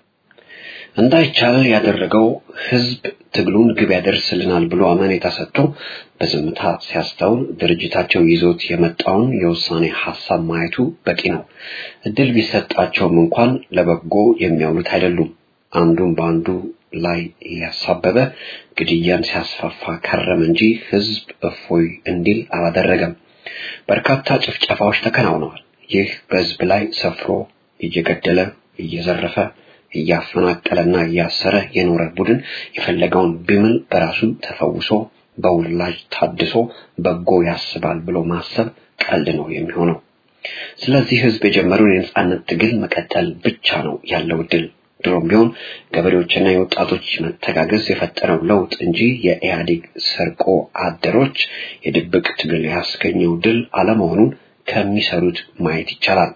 እንዳይቻል ያደረገው ህዝብ ትግሉን ግብ ያደርስልናል ብሎ አመኔታ ሰጥቶ በዝምታ ሲያስተውል ድርጅታቸው ይዞት የመጣውን የውሳኔ ሀሳብ ማየቱ በቂ ነው። እድል ቢሰጣቸውም እንኳን ለበጎ የሚያውሉት አይደሉም። አንዱን በአንዱ ላይ እያሳበበ ግድያን ሲያስፋፋ ከረም እንጂ ህዝብ እፎይ እንዲል አላደረገም። በርካታ ጭፍጨፋዎች ተከናውነዋል። ይህ በህዝብ ላይ ሰፍሮ እየገደለ እየዘረፈ እያፈናቀለና እያሰረ የኖረ ቡድን የፈለገውን ቢምል በራሱ ተፈውሶ በውላጅ ታድሶ በጎ ያስባል ብሎ ማሰብ ቀልድ ነው የሚሆነው። ስለዚህ ህዝብ የጀመረውን የነጻነት ትግል መቀጠል ብቻ ነው ያለው ድል። ድሮም ቢሆን ገበሬዎችና የወጣቶች መተጋገዝ የፈጠረው ለውጥ እንጂ የኢህአዴግ ሰርቆ አደሮች የድብቅ ትግል ያስገኘው ድል አለመሆኑን ከሚሰሩት ማየት ይቻላል።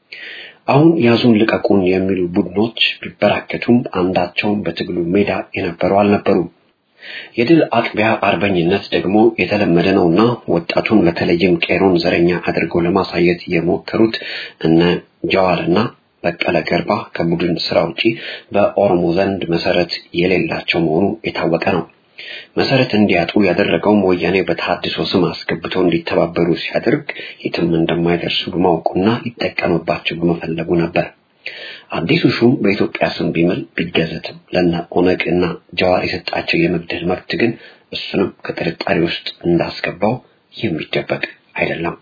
አሁን ያዙን ልቀቁን የሚሉ ቡድኖች ቢበራከቱም አንዳቸውም በትግሉ ሜዳ የነበሩ አልነበሩም። የድል አጥቢያ አርበኝነት ደግሞ የተለመደ ነውና ወጣቱን በተለይም ቄሮን ዘረኛ አድርገው ለማሳየት የሞከሩት እነ ጀዋርና በቀለ ገርባ ከቡድን ስራ ውጪ በኦሮሞ ዘንድ መሰረት የሌላቸው መሆኑ የታወቀ ነው። መሰረት እንዲያጡ ያደረገውም ወያኔ በተሐድሶ ስም አስገብተው እንዲተባበሩ ሲያደርግ የትም እንደማይደርሱ በማወቁና ሊጠቀምባቸው በመፈለጉ ነበር። አዲሱ ሹም በኢትዮጵያ ስም ቢምል ቢገዘትም ለነ ኦነግ እና ጀዋር የሰጣቸው የመግደል መብት ግን እሱንም ከጥርጣሬ ውስጥ እንዳስገባው የሚደበቅ አይደለም።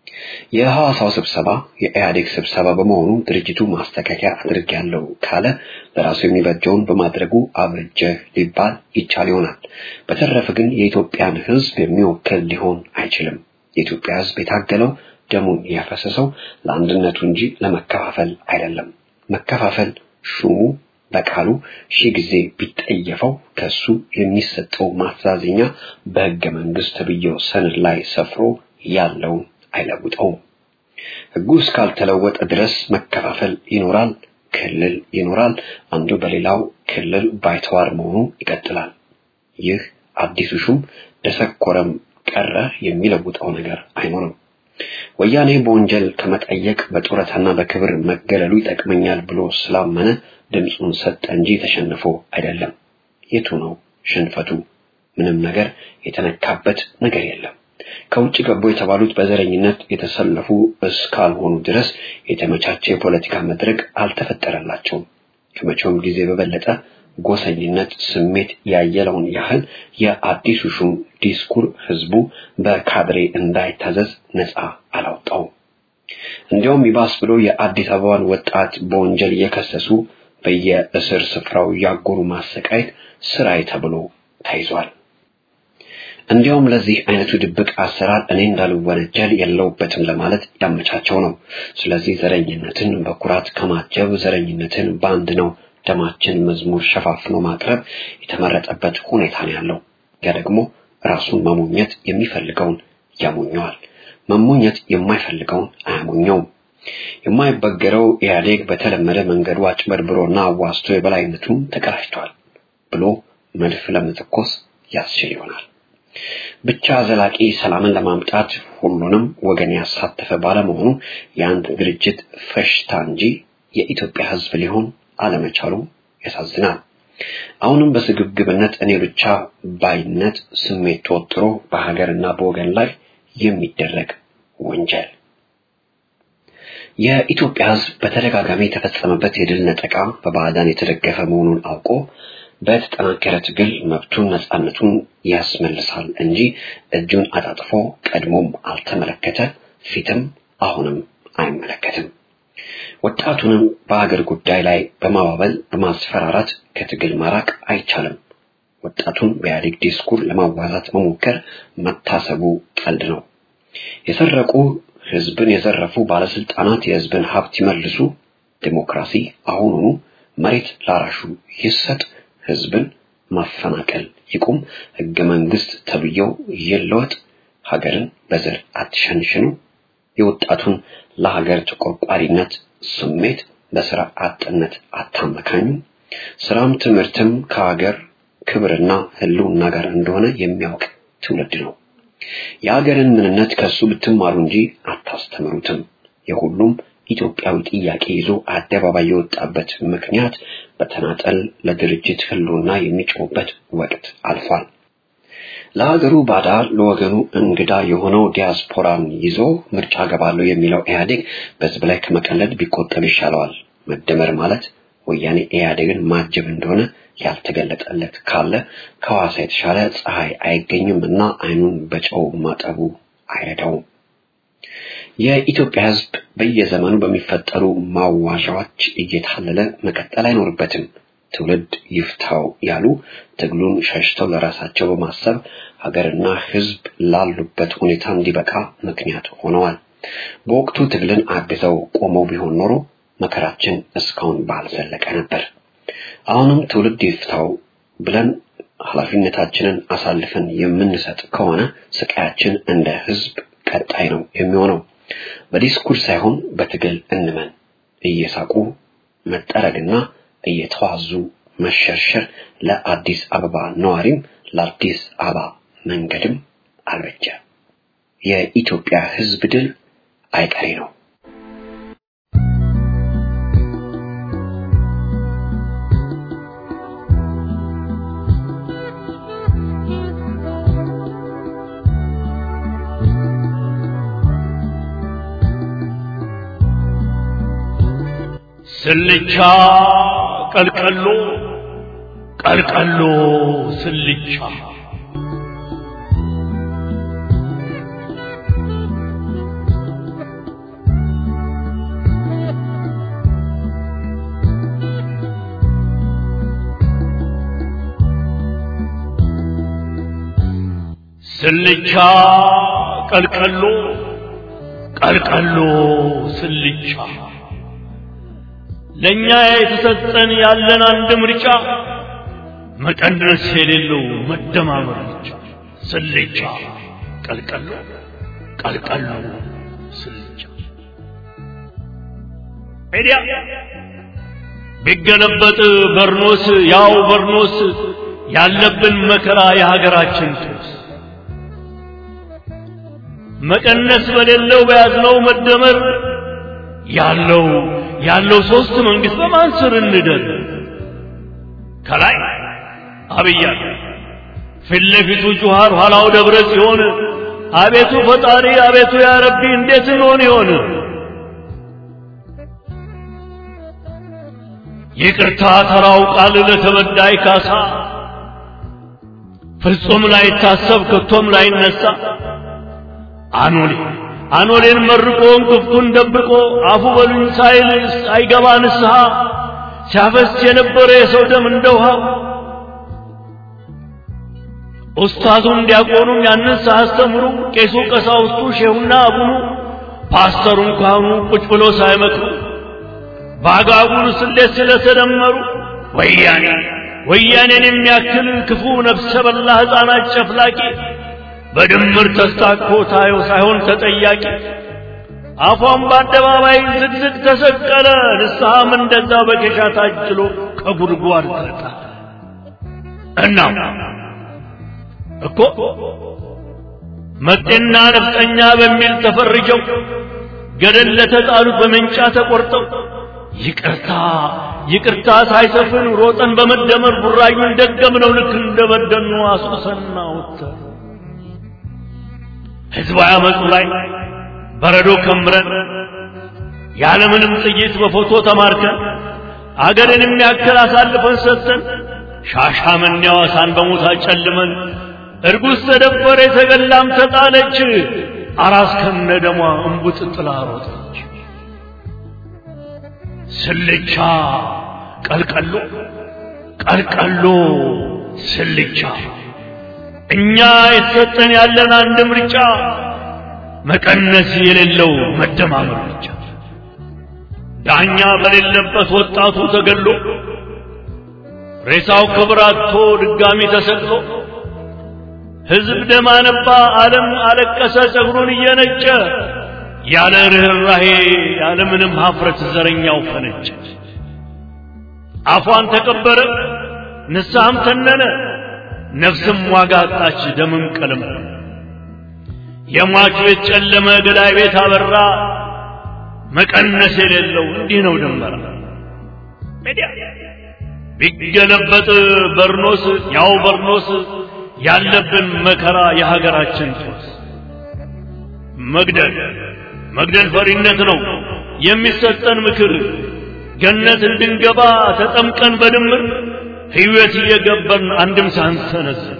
የሐዋሳው ስብሰባ የኢህአዴግ ስብሰባ በመሆኑ ድርጅቱ ማስተካከያ አድርጌያለሁ ካለ ለራሱ የሚበጀውን በማድረጉ አብርጀህ ሊባል ይቻል ይሆናል። በተረፈ ግን የኢትዮጵያን ሕዝብ የሚወክል ሊሆን አይችልም። የኢትዮጵያ ሕዝብ የታገለው ደሙን ያፈሰሰው ለአንድነቱ እንጂ ለመከፋፈል አይደለም። መከፋፈል ሹሙ በቃሉ ሺህ ጊዜ ቢጠየፈው ከሱ የሚሰጠው ማስተዛዘኛ በሕገ መንግስት ተብዬው ሰነድ ላይ ሰፍሮ ያለውን አይለውጠውም። ሕጉ እስካልተለወጠ ድረስ መከፋፈል ይኖራል፣ ክልል ይኖራል። አንዱ በሌላው ክልል ባይተዋር መሆኑ ይቀጥላል። ይህ አዲሱ ሹም ደሰኮረም ቀረ የሚለውጠው ነገር አይኖርም። ወያኔ በወንጀል ከመጠየቅ በጡረታና በክብር መገለሉ ይጠቅመኛል ብሎ ስላመነ ድምፁን ሰጠ እንጂ ተሸንፎ አይደለም። የቱ ነው ሽንፈቱ? ምንም ነገር የተነካበት ነገር የለም። ከውጭ ገቡ የተባሉት በዘረኝነት የተሰለፉ እስካልሆኑ ድረስ የተመቻቸ የፖለቲካ መድረክ አልተፈጠረላቸውም። ከመቼውም ጊዜ በበለጠ ጎሰኝነት ስሜት ያየለውን ያህል የአዲሱ ሹም ዲስኩር ህዝቡ በካድሬ እንዳይታዘዝ ነፃ አላወጣውም። እንዲያውም ይባስ ብሎ የአዲስ አበባን ወጣት በወንጀል እየከሰሱ በየእስር ስፍራው ያጎሩ ማሰቃየት ስራዬ ተብሎ ተይዟል። እንዲያውም ለዚህ አይነቱ ድብቅ አሰራር እኔ እንዳልወነጀል የለውበትም ለማለት ያመቻቸው ነው። ስለዚህ ዘረኝነትን በኩራት ከማጀብ ዘረኝነትን በአንድ ነው ደማችን መዝሙር ሸፋፍኖ ማቅረብ የተመረጠበት ሁኔታ ነው ያለው። ያ ደግሞ ራሱን መሞኘት የሚፈልገውን ያሞኘዋል፣ መሞኘት የማይፈልገውን አያሞኘውም። የማይበገረው ኢህአዴግ በተለመደ መንገዱ አጭበርብሮና አዋስቶ የበላይነቱን ተቀዳጅቷል ብሎ መድፍ ለመተኮስ ያስችል ይሆናል። ብቻ ዘላቂ ሰላምን ለማምጣት ሁሉንም ወገን ያሳተፈ ባለመሆኑ የአንድ ድርጅት ፈሽታ እንጂ የኢትዮጵያ ሕዝብ ሊሆን አለመቻሉ ያሳዝናል። አሁንም በስግብግብነት እኔ ብቻ ባይነት ስሜት ተወጥሮ በሀገርና በወገን ላይ የሚደረግ ወንጀል የኢትዮጵያ ሕዝብ በተደጋጋሚ የተፈጸመበት የድል ነጠቃ በባዕዳን የተደገፈ መሆኑን አውቆ በተጠናከረ ትግል መብቱን ነፃነቱን ያስመልሳል እንጂ እጁን አጣጥፎ ቀድሞም አልተመለከተ፣ ፊትም አሁንም አይመለከትም። ወጣቱንም በሀገር ጉዳይ ላይ በማባበል በማስፈራራት ከትግል ማራቅ አይቻልም። ወጣቱን በኢህአዴግ ዲስኩር ለማዋዛት መሞከር መታሰቡ ቀልድ ነው። የሰረቁ ህዝብን የዘረፉ ባለስልጣናት የህዝብን ሀብት ይመልሱ፣ ዲሞክራሲ አሁኑኑ መሬት ላራሹ ይሰጥ፣ ህዝብን ማፈናቀል ይቁም፣ ህገ መንግስት ተብዬው ይለወጥ፣ ሀገርን በዘር አትሸንሽኑ፣ የወጣቱን ለሀገር ተቆርቋሪነት ስሜት በስራ አጥነት አታመካኙ፣ ስራም ትምህርትም ከሀገር ክብርና ህልውና ጋር እንደሆነ የሚያውቅ ትውልድ ነው። የሀገርን ምንነት ከሱ ብትማሩ እንጂ አታስተምሩትም። የሁሉም ኢትዮጵያዊ ጥያቄ ይዞ አደባባይ የወጣበት ምክንያት በተናጠል ለድርጅት ህልውና የሚጮህበት ወቅት አልፏል። ለሀገሩ ባዳ ለወገኑ እንግዳ የሆነው ዲያስፖራን ይዞ ምርጫ ገባለሁ የሚለው ኢህአዴግ በህዝብ ላይ ከመቀለድ ቢቆጠብ ይሻለዋል። መደመር ማለት ወያኔ ኢህአዴግን ማጀብ እንደሆነ ያልተገለጠለት ካለ ከሐዋሳ የተሻለ ፀሐይ አይገኝም እና አይኑን በጨው ማጠቡ አይረዳውም። የኢትዮጵያ ህዝብ በየዘመኑ በሚፈጠሩ ማዋዣዎች እየታለለ መቀጠል አይኖርበትም። ትውልድ ይፍታው ያሉ ትግሉን ሸሽተው ለራሳቸው በማሰብ ሀገርና ህዝብ ላሉበት ሁኔታ እንዲበቃ ምክንያት ሆነዋል። በወቅቱ ትግልን አግዘው ቆመው ቢሆን ኖሮ መከራችን እስካሁን ባልዘለቀ ነበር። አሁንም ትውልድ ይፍታው ብለን ኃላፊነታችንን አሳልፈን የምንሰጥ ከሆነ ስቃያችን እንደ ህዝብ ቀጣይ ነው የሚሆነው። በዲስኩር ሳይሆን በትግል እንመን። እየሳቁ መጠረግና እየተዋዙ መሸርሸር ለአዲስ አበባ ነዋሪም ለአዲስ አበባ መንገድም አልበጀ። የኢትዮጵያ ህዝብ ድል አይቀሬ ነው። ስልቻ ቀልቀሎ ቀልቀሎ ስልቻ ስልቻ ቀልቀሎ ቀልቀሎ ስልቻ ለኛ የተሰጠን ያለን አንድ ምርጫ መቀነስ የሌለው መደማመር ብቻ። ስልቻ ቀልቀሎ ቀልቀሎ ስልቻ ኤዲያ ቢገለበጥ በርኖስ ያው በርኖስ ያለብን መከራ የሀገራችን ጦስ መቀነስ በሌለው በያዝነው መደመር ያለው ያለው ሶስት መንግስት በማን ስር እንደር ከላይ አብይ አለ ፊት ለፊቱ ጁሃር ኋላው ደብረ ሲሆን አቤቱ ፈጣሪ አቤቱ ያ ረቢ እንዴት እንሆን ይሆን? ይቅርታ ተራው ቃል ለተበዳይ ካሳ ፍጹም ላይታሰብ ከቶም ላይነሳ አኖሌ አኖሌን መርቆ እንቅፍቱን ደብቆ አፉ በሉኝ ሳይል አይገባ ንስሐ ሲያፈስ የነበረ የሰው ደም እንደ ውሃ ኡስታዙም ዲያቆኑም ያንን ሳያስተምሩ ቄሱ ቀሳውስቱ ሼሁና አቡኑ ፓስተሩም ካህኑ ቁጭ ብሎ ሳይመክሩ በአጋጉል ስሌት ስለተደመሩ ወያኔ ወያኔን የሚያክል ክፉ ነፍሰ በላ ሕፃናት ጨፍላቂ በድምር ተስታኮ ታየው ሳይሆን ተጠያቂ አፏን በአደባባይ ዝግዝግ ተሰቀለ። ንስሐም እንደዛ በኬሻ ታጅሎ ከጉድጓድ ተጣ። እናም እኮ መጤና ነፍጠኛ በሚል ተፈርጀው ገደል ለተጣሉት በመንጫ ተቆርጠው ይቅርታ ይቅርታ ሳይሰፍን ሮጠን በመደመር ቡራዩን ደገምነው ልክ እንደበደኑ አስቁሰና ወተር ህዝባዊ አመፁ ላይ በረዶ ከምረን ያለምንም ጥይት በፎቶ ተማርከን አገርን የሚያክል አሳልፈን ሰጥተን ሻሻመኔ ሐዋሳን በሞት አጨልመን እርጉዝ ተደፈረ የተገላም ተጣለች አራስ ከነ ደሟ እምቡጥ ጥላ ሮጠች ስልቻ ቀልቀሎ ቀልቀሎ ስልቻ እኛ የተሰጠን ያለን አንድ ምርጫ መቀነስ የሌለው መደማመር ብቻ ዳኛ በሌለበት ወጣቱ ተገሎ ሬሳው ክብር አጥቶ ድጋሚ ተሰቅሎ ሕዝብ ደም አነባ፣ ዓለም አለቀሰ ጸጉሩን እየነጨ ያለ ርኅራሄ ያለ ምንም ሀፍረት ዘረኛው ፈነጨ። አፏን ተቀበረ፣ ንስሐም ተነነ፣ ነፍስም ዋጋ አጣች፣ ደምም ቀለም የሟች ቤት ጨለመ፣ ገዳይ ቤት አበራ። መቀነስ የሌለው እንዲህ ነው ድንበራ። ቢገለበጥ በርኖስ ያው በርኖስ ያለብን መከራ የሀገራችን ጦስ መግደል መግደል ፈሪነት ነው የሚሰጠን ምክር ገነት እንድንገባ ተጠምቀን በድምር ሕይወት እየገበርን አንድም ሳንሰነዝር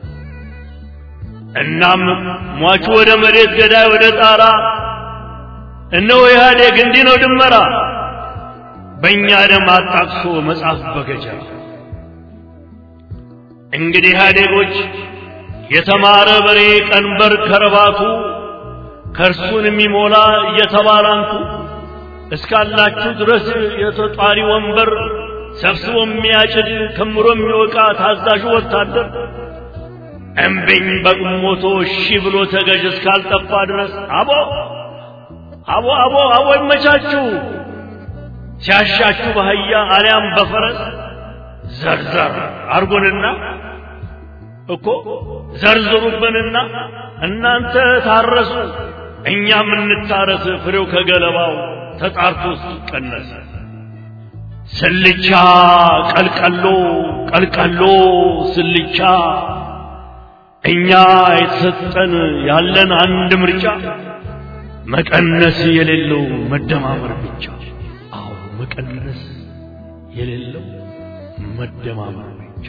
እናም ሟቹ ወደ መሬት ገዳይ ወደ ጣራ እነሆ ኢህአዴግ እንዲህ ነው ድመራ በእኛ ደም አጣቅሶ መጽሐፍ በገጀራ እንግዲህ ኢህአዴጎች የተማረ በሬ ቀንበር ከረባቱ ከእርሱን የሚሞላ እየተባላንቱ እስካላችሁ ድረስ የተጧሪ ወንበር ሰብስቦ የሚያጭድ ከምሮ የሚወቃ ታዛዡ ወታደር እምቢኝ በቁሞቶ እሺ ብሎ ተገዥ እስካልጠፋ ድረስ አቦ አቦ አቦ አቦ ይመቻችሁ ሲያሻችሁ በአህያ አሊያም በፈረስ ዘርዘር አርጎንና እኮ ዘርዝሩብንና እናንተ ታረሱ እኛም እንታረስ ፍሬው ከገለባው ተጣርቶ ሲቀነስ ስልቻ ቀልቀሎ ቀልቀሎ ስልቻ እኛ የተሰጠን ያለን አንድ ምርጫ መቀነስ የሌለው መደማመር ብቻ። አዎ መቀነስ የሌለው መደማመር ብቻ።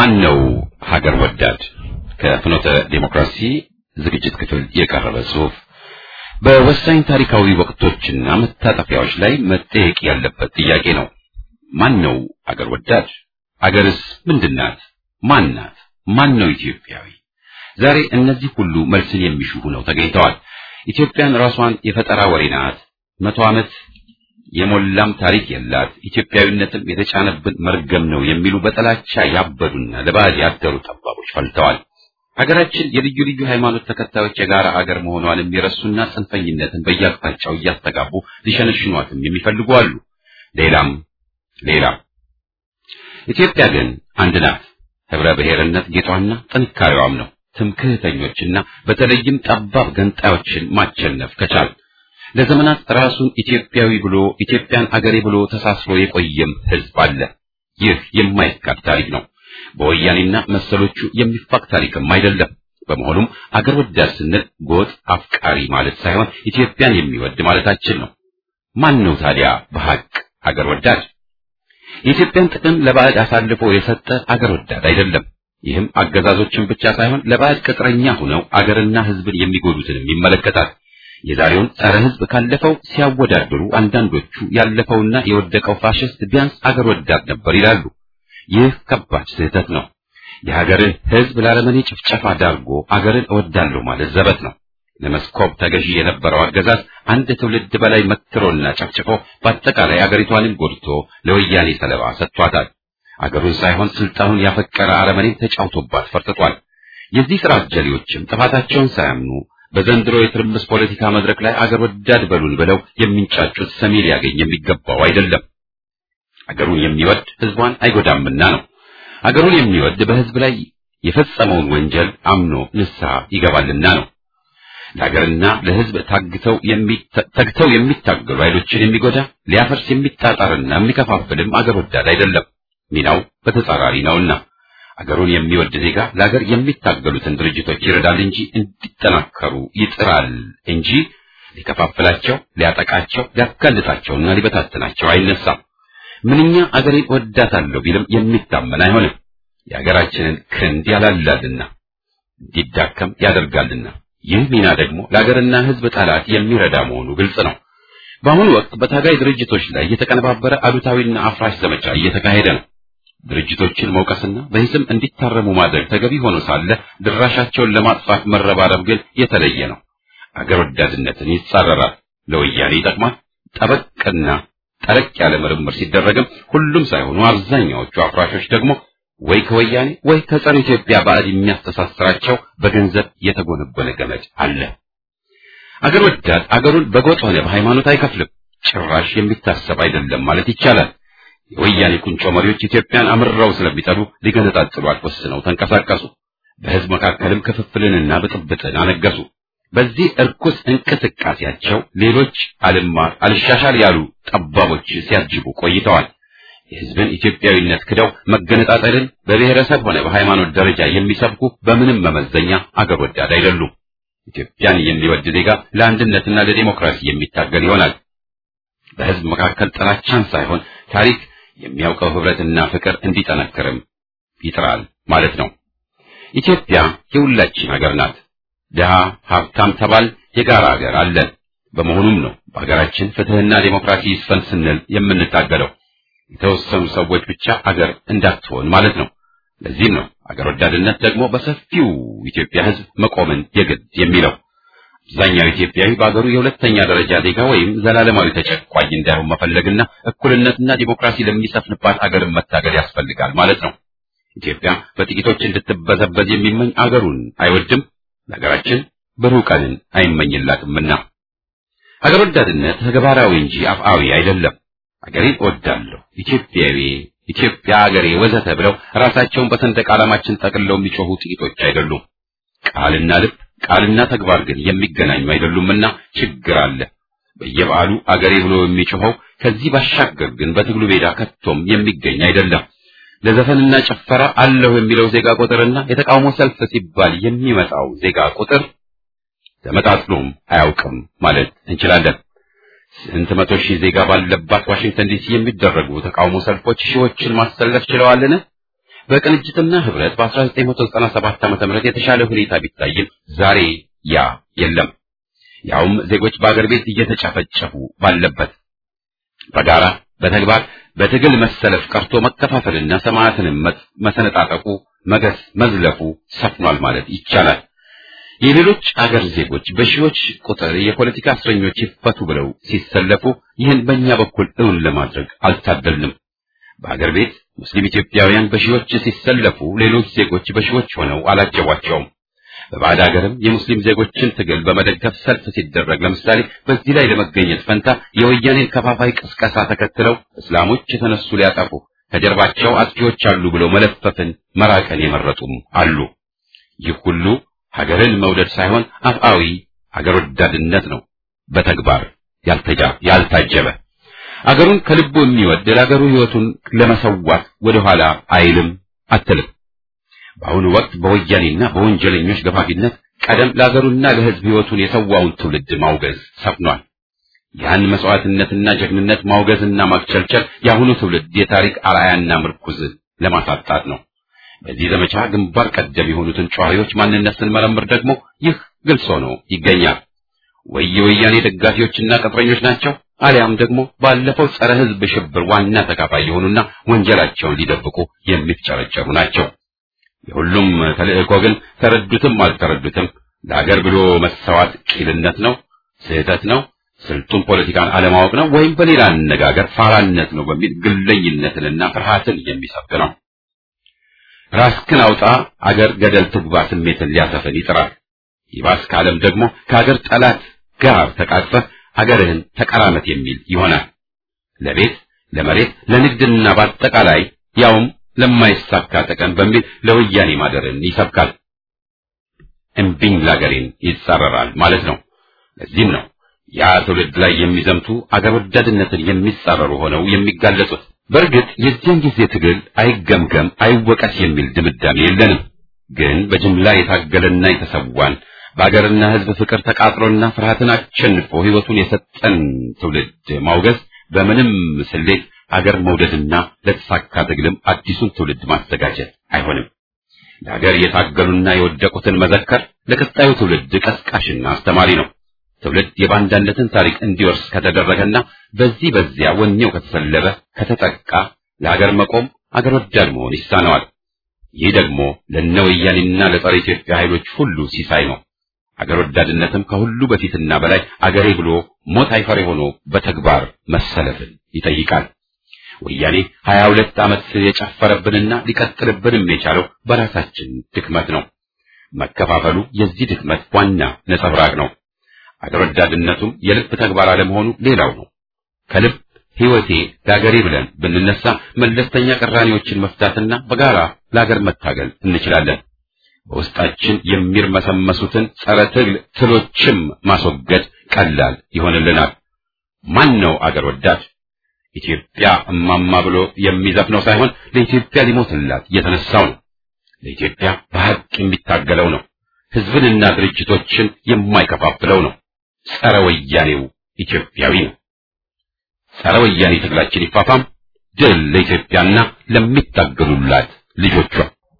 ማን ነው ሀገር ወዳድ? ከፍኖተ ዴሞክራሲ ዝግጅት ክፍል የቀረበ ጽሑፍ በወሳኝ ታሪካዊ ወቅቶችና መታጠፊያዎች ላይ መጠየቅ ያለበት ጥያቄ ነው። ማን ነው አገር ወዳድ? አገርስ ምንድናት? ማን ናት? ማን ነው ኢትዮጵያዊ? ዛሬ እነዚህ ሁሉ መልስን የሚሹ ሆነው ተገኝተዋል። ኢትዮጵያን ራሷን የፈጠራ ወሬ ናት፣ መቶ ዓመት የሞላም ታሪክ የላት፣ ኢትዮጵያዊነትም የተጫነብን መርገም ነው የሚሉ በጥላቻ ያበዱና ለባዕድ ያደሩ ጠባቦች ፈልተዋል። ሀገራችን የልዩ ልዩ ሃይማኖት ተከታዮች የጋራ አገር መሆኗን የሚረሱና ጽንፈኝነትን በየአቅጣጫው እያስተጋቡ ሊሸነሽኗትም የሚፈልጉ አሉ። ሌላም ሌላም። ኢትዮጵያ ግን አንድ ናት። ህብረ ብሔርነት ጌጧና ጥንካሬዋም ነው። ትምክህተኞችና በተለይም ጠባብ ገንጣዮችን ማቸነፍ ከቻል ለዘመናት ራሱን ኢትዮጵያዊ ብሎ ኢትዮጵያን አገሬ ብሎ ተሳስሮ የቆየም ህዝብ አለ። ይህ የማይካድ ታሪክ ነው። በወያኔና መሰሎቹ የሚፋቅ ታሪክም አይደለም። በመሆኑም አገር ወዳድ ስንል ጎጥ አፍቃሪ ማለት ሳይሆን ኢትዮጵያን የሚወድ ማለታችን ነው። ማን ነው ታዲያ በሐቅ አገር ወዳድ? የኢትዮጵያን ጥቅም ለባዕድ አሳልፎ የሰጠ አገር ወዳድ አይደለም። ይህም አገዛዞችን ብቻ ሳይሆን ለባዕድ ቅጥረኛ ሆነው አገርና ህዝብን የሚጎዱትንም ይመለከታል። የዛሬውን ጸረ ህዝብ ካለፈው ሲያወዳድሩ አንዳንዶቹ ያለፈውና የወደቀው ፋሽስት ቢያንስ አገር ወዳድ ነበር ይላሉ። ይህ ከባድ ስህተት ነው። የሀገርን ህዝብ ላረመኔ ጭፍጨፋ ዳርጎ አገርን እወዳለሁ ማለት ዘበት ነው። ለመስኮብ ተገዢ የነበረው አገዛዝ አንድ ትውልድ በላይ መትሮና ጨፍጭፎ በአጠቃላይ አገሪቷንም ጎድቶ ለወያኔ ሰለባ ሰጥቷታል። አገሩን ሳይሆን ስልጣኑን ያፈቀረ አረመኔን ተጫውቶባት ፈርጥቷል። የዚህ ስራ አጀሌዎችም ጥፋታቸውን ሳያምኑ በዘንድሮ የትርምስ ፖለቲካ መድረክ ላይ አገር ወዳድ በሉን ብለው የሚንጫጩት ሰሚ ሊያገኝ የሚገባው አይደለም። አገሩን የሚወድ ህዝቧን አይጎዳምና ነው። አገሩን የሚወድ በህዝብ ላይ የፈጸመውን ወንጀል አምኖ ንስሐ ይገባልና ነው። ለሀገርና ለህዝብ ታግተው ተግተው የሚታገሉ ኃይሎችን የሚጎዳ ሊያፈርስ የሚጣጣርና የሚከፋፍልም አገር ወዳድ አይደለም። ሚናው በተጻራሪ ነውና አገሩን የሚወድ ዜጋ ለሀገር የሚታገሉትን ድርጅቶች ይረዳል እንጂ እንዲጠናከሩ ይጥራል እንጂ ሊከፋፍላቸው፣ ሊያጠቃቸው፣ ሊያጋልጣቸውና ሊበታትናቸው አይነሳም። ምንኛ አገሬን ወዳታለሁ ቢልም የሚታመን አይሆንም። የሀገራችንን ክንድ ያላላልና እንዲዳከም ያደርጋልና ይህ ሚና ደግሞ ለሀገርና ህዝብ ጠላት የሚረዳ መሆኑ ግልጽ ነው። በአሁኑ ወቅት በታጋይ ድርጅቶች ላይ የተቀነባበረ አሉታዊና አፍራሽ ዘመቻ እየተካሄደ ነው። ድርጅቶችን መውቀስና በሂስም እንዲታረሙ ማድረግ ተገቢ ሆኖ ሳለ ድራሻቸውን ለማጥፋት መረባረብ ግን የተለየ ነው። አገር ወዳድነትን ይጻረራል፣ ለወያኔ ይጠቅማል። ጠበቅና ጠረቅ ያለ ምርምር ሲደረግም ሁሉም ሳይሆኑ አብዛኛዎቹ አፍራሾች ደግሞ ወይ ከወያኔ ወይ ከጸረ ኢትዮጵያ ባዕድ የሚያስተሳስራቸው በገንዘብ የተጎነጎነ ገመድ አለ። አገር ወዳድ አገሩን በጎጥ ሆነ በሃይማኖት አይከፍልም። ጭራሽ የሚታሰብ አይደለም ማለት ይቻላል። የወያኔ ቁንጮ መሪዎች ኢትዮጵያን አምርረው ስለሚጠሉ ሊገነጣጥሏት ወስነው ተንቀሳቀሱ። በህዝብ መካከልም ክፍፍልንና ብጥብጥን አነገሱ። በዚህ እርኩስ እንቅስቃሴያቸው ሌሎች አልማር አልሻሻል ያሉ ጠባቦች ሲያጅቡ ቆይተዋል። የህዝብን ኢትዮጵያዊነት ክደው መገነጣጠልን በብሔረሰብ ሆነ በሃይማኖት ደረጃ የሚሰብኩ በምንም መመዘኛ አገር ወዳድ አይደሉም። ኢትዮጵያን የሚወድ ዜጋ ለአንድነትና ለዲሞክራሲ የሚታገል ይሆናል። በህዝብ መካከል ጥላቻን ሳይሆን ታሪክ የሚያውቀው ህብረትና ፍቅር እንዲጠነክርም ይጥራል ማለት ነው። ኢትዮጵያ የሁላችን ሀገር ናት። ድሃ ሀብታም ተባል የጋራ ሀገር አለን። በመሆኑም ነው በሀገራችን ፍትህና ዴሞክራሲ ይስፈን ስንል የምንታገለው። የተወሰኑ ሰዎች ብቻ አገር እንዳትሆን ማለት ነው። ለዚህም ነው አገር ወዳድነት ደግሞ በሰፊው ኢትዮጵያ ህዝብ መቆምን የግድ የሚለው። አብዛኛው ኢትዮጵያዊ በአገሩ የሁለተኛ ደረጃ ዜጋ ወይም ዘላለማዊ ተጨቋኝ እንዳይሆን መፈለግና እኩልነትና ዲሞክራሲ ለሚሰፍንባት አገርን መታገል ያስፈልጋል ማለት ነው። ኢትዮጵያ በጥቂቶች እንድትበዘበዝ የሚመኝ አገሩን አይወድም፣ ለሀገራችን ብሩህ ቀንን አይመኝላትምና። አገር ወዳድነት ተግባራዊ እንጂ አፍአዊ አይደለም። አገሬን እወዳለሁ፣ ኢትዮጵያዊ፣ ኢትዮጵያ አገሬ ወዘተ ብለው ራሳቸውን በሰንደቅ ዓላማችን ጠቅልለው የሚጮሁ ጥቂቶች አይደሉም። ቃልና ልብ ቃልና ተግባር ግን የሚገናኙ አይደሉምና ችግር አለ። በየበዓሉ አገሬ ብሎ የሚጮኸው ከዚህ ባሻገር ግን በትግሉ ሜዳ ከቶም የሚገኝ አይደለም። ለዘፈንና ጭፈራ አለሁ የሚለው ዜጋ ቁጥርና የተቃውሞ ሰልፍ ሲባል የሚመጣው ዜጋ ቁጥር ተመጣጥኖም አያውቅም ማለት እንችላለን። ስንት መቶ ሺህ ዜጋ ባለባት ዋሽንግተን ዲሲ የሚደረጉ ተቃውሞ ሰልፎች ሺዎችን ማሰለፍ ችለዋልን? በቅንጅትና ህብረት በ1997 ዓ.ም የተሻለ ሁኔታ ቢታይም ዛሬ ያ የለም። ያውም ዜጎች በአገር ቤት እየተጨፈጨፉ ባለበት በጋራ በተግባር በትግል መሰለፍ ቀርቶ መከፋፈልና ሰማዕትንም መሰነጣጠቁ መገስ መዝለፉ ሰፍኗል ማለት ይቻላል። የሌሎች አገር ዜጎች በሺዎች ቁጥር የፖለቲካ እስረኞች ይፈቱ ብለው ሲሰለፉ ይህን በእኛ በኩል እውን ለማድረግ አልታደልንም። በአገር ቤት ሙስሊም ኢትዮጵያውያን በሺዎች ሲሰለፉ ሌሎች ዜጎች በሺዎች ሆነው አላጀቧቸውም። በባዕድ ሀገርም የሙስሊም ዜጎችን ትግል በመደገፍ ሰልፍ ሲደረግ ለምሳሌ በዚህ ላይ ለመገኘት ፈንታ የወያኔን ከፋፋይ ቅስቀሳ ተከትለው እስላሞች የተነሱ ሊያጠፉ ከጀርባቸው አጥፊዎች አሉ ብለው መለፈፍን መራቀን የመረጡም አሉ። ይህ ሁሉ ሀገርን መውደድ ሳይሆን አፍአዊ ሀገር ወዳድነት ነው፣ በተግባር ያልታጀበ። አገሩን ከልቡ የሚወድ ለአገሩ ሕይወቱን ለመሰዋት ወደኋላ አይልም አትልም። በአሁኑ ወቅት በወያኔና በወንጀለኞች ገፋፊነት ቀደም ለአገሩና ለሕዝብ ሕይወቱን የሰዋውን ትውልድ ማውገዝ ሰፍኗል። ያን መስዋዕትነትና ጀግንነት ማውገዝና ማክቸልቸል የአሁኑ ትውልድ የታሪክ አርአያና ምርኩዝ ለማሳጣት ነው። በዚህ ዘመቻ ግንባር ቀደም የሆኑትን ጨዋዮች ማንነት ስንመረምር ደግሞ ይህ ግልጽ ሆኖ ይገኛል። ወይ የወያኔ ደጋፊዎችና ቅጥረኞች ናቸው፣ አሊያም ደግሞ ባለፈው ጸረ ሕዝብ ሽብር ዋና ተካፋይ የሆኑና ወንጀላቸውን ሊደብቁ የሚፍጨረጨሩ ናቸው። የሁሉም ተልእኮ ግን ተረዱትም አልተረዱትም ለሀገር ብሎ መሰዋት ቂልነት ነው፣ ስህተት ነው፣ ስልጡን ፖለቲካን አለማወቅ ነው፣ ወይም በሌላ አነጋገር ፋራነት ነው በሚል ግለኝነትንና ፍርሃትን የሚሰብክ ነው። ራስክን አውጣ አገር ገደል ትግባ ስሜትን ሊያሰፍን ይጥራል። ይባስ ካለም ደግሞ ከአገር ጠላት ጋር ተቃቅፈህ አገርህን ተቀራመት የሚል ይሆናል። ለቤት ለመሬት፣ ለንግድና በአጠቃላይ ያውም ለማይሳካ ጥቅም በሚል ለወያኔ ማደርን ይሰብካል። እምቢኝ ላገሬን ይጻረራል ማለት ነው። ለዚህም ነው ያ ትውልድ ላይ የሚዘምቱ አገር ወዳድነትን የሚጻረሩ ሆነው የሚጋለጡት። በእርግጥ የዚያን ጊዜ ትግል አይገምገም አይወቀስ የሚል ድምዳሜ የለንም። ግን በጅምላ የታገለና የተሰዋን በአገርና ሕዝብ ፍቅር ተቃጥሎና ፍርሃትን አሸንፎ ሕይወቱን የሰጠን ትውልድ ማውገዝ በምንም ስሌት አገር መውደድና ለተሳካ ትግልም አዲሱን ትውልድ ማዘጋጀት አይሆንም። ለሀገር የታገሉና የወደቁትን መዘከር ለቀጣዩ ትውልድ ቀስቃሽና አስተማሪ ነው። ትውልድ የባንዳነትን ታሪክ እንዲወርስ ከተደረገና በዚህ በዚያ ወኔው ከተሰለበ ከተጠቃ ለሀገር መቆም አገር ወዳድ መሆን ይሳነዋል። ይህ ደግሞ ለነ ወያኔና ለጸረ ኢትዮጵያ ኃይሎች ሁሉ ሲሳይ ነው። አገር ወዳድነትም ከሁሉ በፊትና በላይ አገሬ ብሎ ሞት አይፈሬ ሆኖ በተግባር መሰለፍን ይጠይቃል። ወያኔ ሀያ ሁለት ዓመት የጨፈረብንና ሊቀጥልብንም የቻለው በራሳችን ድክመት ነው። መከፋፈሉ የዚህ ድክመት ዋና ነጸብራቅ ነው። አገር ወዳድነቱም የልብ ተግባር አለመሆኑ ሌላው ነው። ከልብ ሕይወቴ ለአገሬ ብለን ብንነሳ መለስተኛ ቅራኔዎችን መፍታትና በጋራ ለአገር መታገል እንችላለን። በውስጣችን የሚርመሰመሱትን ጸረ ትግል ትሎችም ማስወገድ ቀላል ይሆንልናል። ማን ነው አገር ወዳድ? ኢትዮጵያ እማማ ብሎ የሚዘፍነው ሳይሆን ለኢትዮጵያ ሊሞትላት የተነሳው ነው። ለኢትዮጵያ በሐቅ የሚታገለው ነው። ሕዝብንና ድርጅቶችን የማይከፋፍለው ነው። ጸረ ወያኔው ኢትዮጵያዊ ነው። ጸረ ወያኔ ትግላችን ይፋፋም። ድል ለኢትዮጵያና ለሚታገሉላት ልጆቿ።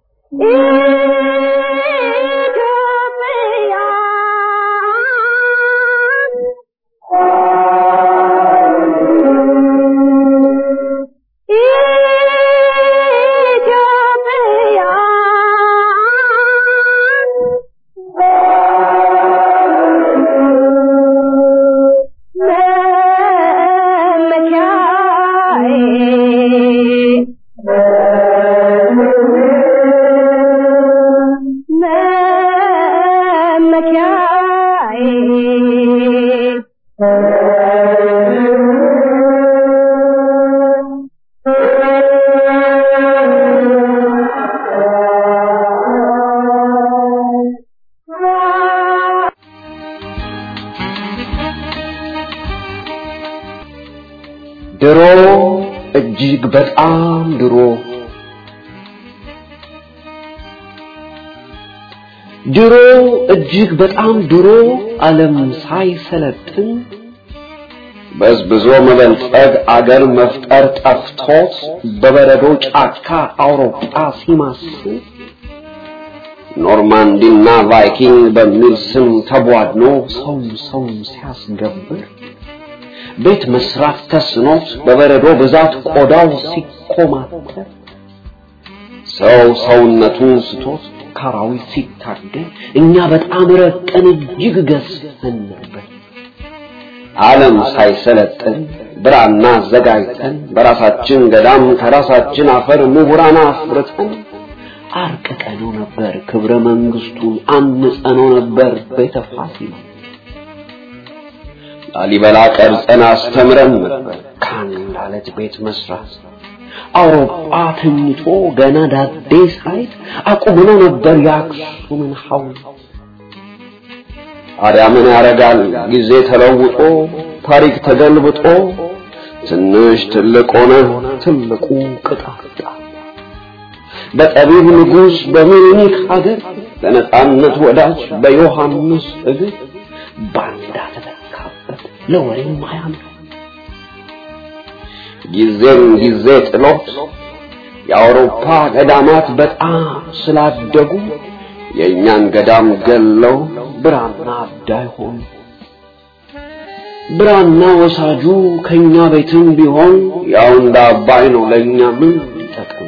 ድሮ እጅግ በጣም ድሮ ድሮ እጅግ በጣም ድሮ ዓለም ሳይሰለጥን በዝብዞ መበልጸግ አገር መፍጠር ጠፍቶት በበረዶ ጫካ አውሮፓ ሲማስል ኖርማንዲና ቫይኪንግ በሚል ስም ተቧድኖ ሰው ሰውን ሲያስገብር ቤት መስራት ተስኖት በበረዶ ብዛት ቆዳው ሲኮማተር ሰው ሰውነቱን ስቶት ካራዊት ሲታገል እኛ በጣም ረቀን እጅግ ገዝፈን ነበር። ዓለም ሳይሰለጥን ብራና አዘጋጅተን በራሳችን ገዳም ከራሳችን አፈር ምሁራን አፍርተን አርቅቀነው ነበር ክብረ መንግስቱን አንጸነው ነበር ቤተ ፋሲል ላሊበላ ቀርጸን አስተምረን ነበር ከአንድ አለት ቤት መስራት አውሮፓ ተኝቶ ገና ዳዴ ሳይት አቁመነው ነበር የአክሱምን ሐውልት ታዲያ ምን ያደርጋል ጊዜ ተለውጦ ታሪክ ተገልብጦ ትንሽ ትልቅ ሆነ ትልቁ ቅጣጣ በጠቢብ ንጉሥ በምኒልክ ሀገር ለነጻነት ወዳጅ በዮሐንስ እግር ባንዳ ተተካበት ለወሬም አያምር ጊዜም ጊዜ ጥሎት የአውሮፓ ገዳማት በጣም ስላደጉ የእኛን ገዳም ገለው ብራና አዳይ ሆኑ። ብራና ወሳጁ ከኛ ቤትም ቢሆን ያው እንደ አባይ ነው ለእኛ ምን ይጠቅም?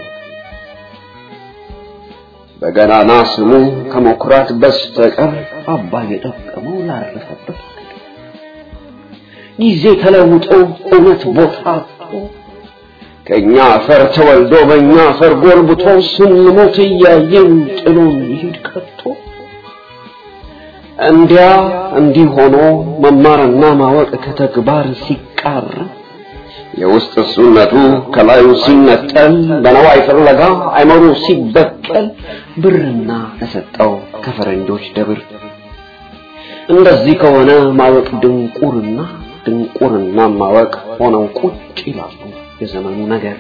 በገናና ስሙ ከመኩራት በስተቀር አባይ የጠቀመው ላረፈበት ጊዜ ተለውጦ እውነት ቦታ አጥቶ ከኛ አፈር ተወልዶ በእኛ አፈር ጎልብቶ ስንሞት እያየን ጥሎን ይሄድ ቀርቶ እንዲያ እንዲህ ሆኖ መማርና ማወቅ ከተግባር ሲቃር የውስጥ እሱነቱ ከላዩ ሲነጠል በነዋይ ፍለጋ አይመሩ ሲበቀል ብርና ተሰጠው ከፈረንጆች ደብር እንደዚህ ከሆነ ማወቅ ድንቁርና ድንቁርና ማወቅ ሆነው ቁጭ ይላሉ የዘመኑ ነገር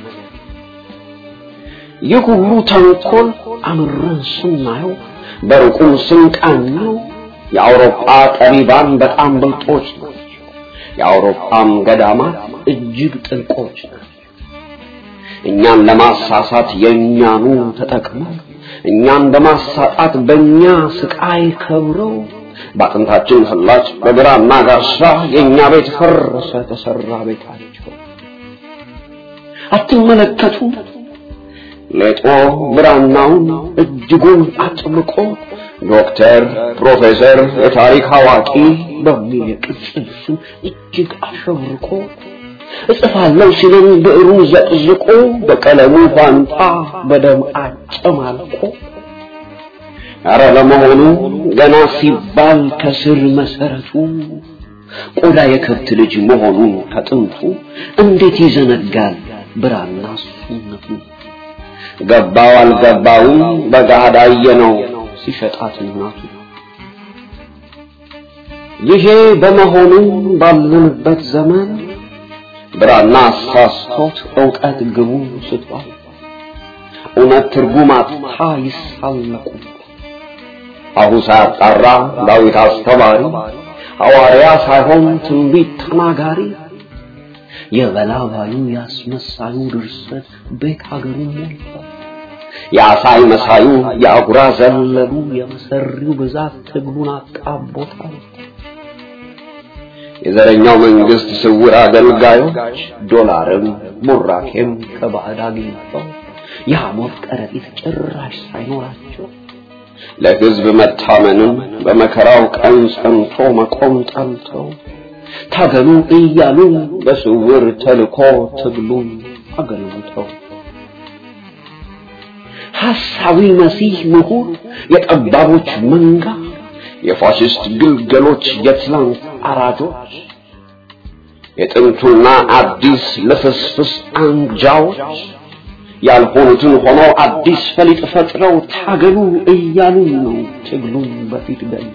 ይህ ሁሉ ተንኮል አምረን ስናየው በሩቁም ስንቃኘው የአውሮፓ ጠቢባን በጣም ብልጦች ናቸው። የአውሮፓም ገዳማት እጅግ ጥልቆች ናቸው። እኛን ለማሳሳት የእኛኑ ተጠቅመው እኛን በማሳጣት በእኛ ስቃይ ከብረው በአጥንታችን ፍላጭ በግራና ጋሻ የእኛ ቤት ፈረሰ ተሰራ ቤታቸው። አትመለከቱ ሌጦ ብራናውን እጅጉን አጥብቆ ዶክተር፣ ፕሮፌሰር፣ የታሪክ አዋቂ በሚል የቅጽል ስም እጅግ አሸብርቆ እጽፋለሁ ሲልም ብዕሩን ዘቅዝቆ በቀለሙ ፋንታ በደም አጨማልቆ ኧረ ለመሆኑ ገና ሲባል ከስር መሰረቱ ቆዳ የከብት ልጅ መሆኑን ከጥንቱ እንዴት ይዘነጋል ብራና ሱነቱ ገባው አልገባውም በገሃድ አየነው ሲሸጣት እናቱ ይሄ በመሆኑ ባለንበት ዘመን ብራና አሳስቶት እውቀት ግቡ ስቷል እውነት ትርጉም አጥታ ይሳለቁ አሁ ሳያጣራ ዳዊት አስተማሪ ሐዋርያ ሳይሆን ትንቢት ተናጋሪ የበላባዩ ያስመሳዩ ድርሰት ቤት ሀገሩ ሞልቷል። የአሳይ መሳዩ የአጉራ ዘለሉ የመሰሪው ብዛት ትግሉን አጣቦታል። የዘረኛው መንግስት ስውር አገልጋዮች ዶላርም ቡራኬም ከባዕድ አግኝተው የሐሞት ከረጢት ጭራሽ ሳይኖራቸው ለሕዝብ መታመንም በመከራው ቀን ጸንቶ መቆም ጠልተው ታገሉ እያሉ በስውር ተልኮ ትግሉን አገልግተው ሐሳዊ መሲህ ምሁር የጠባቦች መንጋ የፋሽስት ግልገሎች የትላንት አራጆች የጥንቱና አዲስ ልፍስፍስ አንጃዎች ያልሆኑትን ሆኖ አዲስ ፈሊጥ ፈጥረው ታገሉ እያሉ ነው ትግሉን በፊት ገል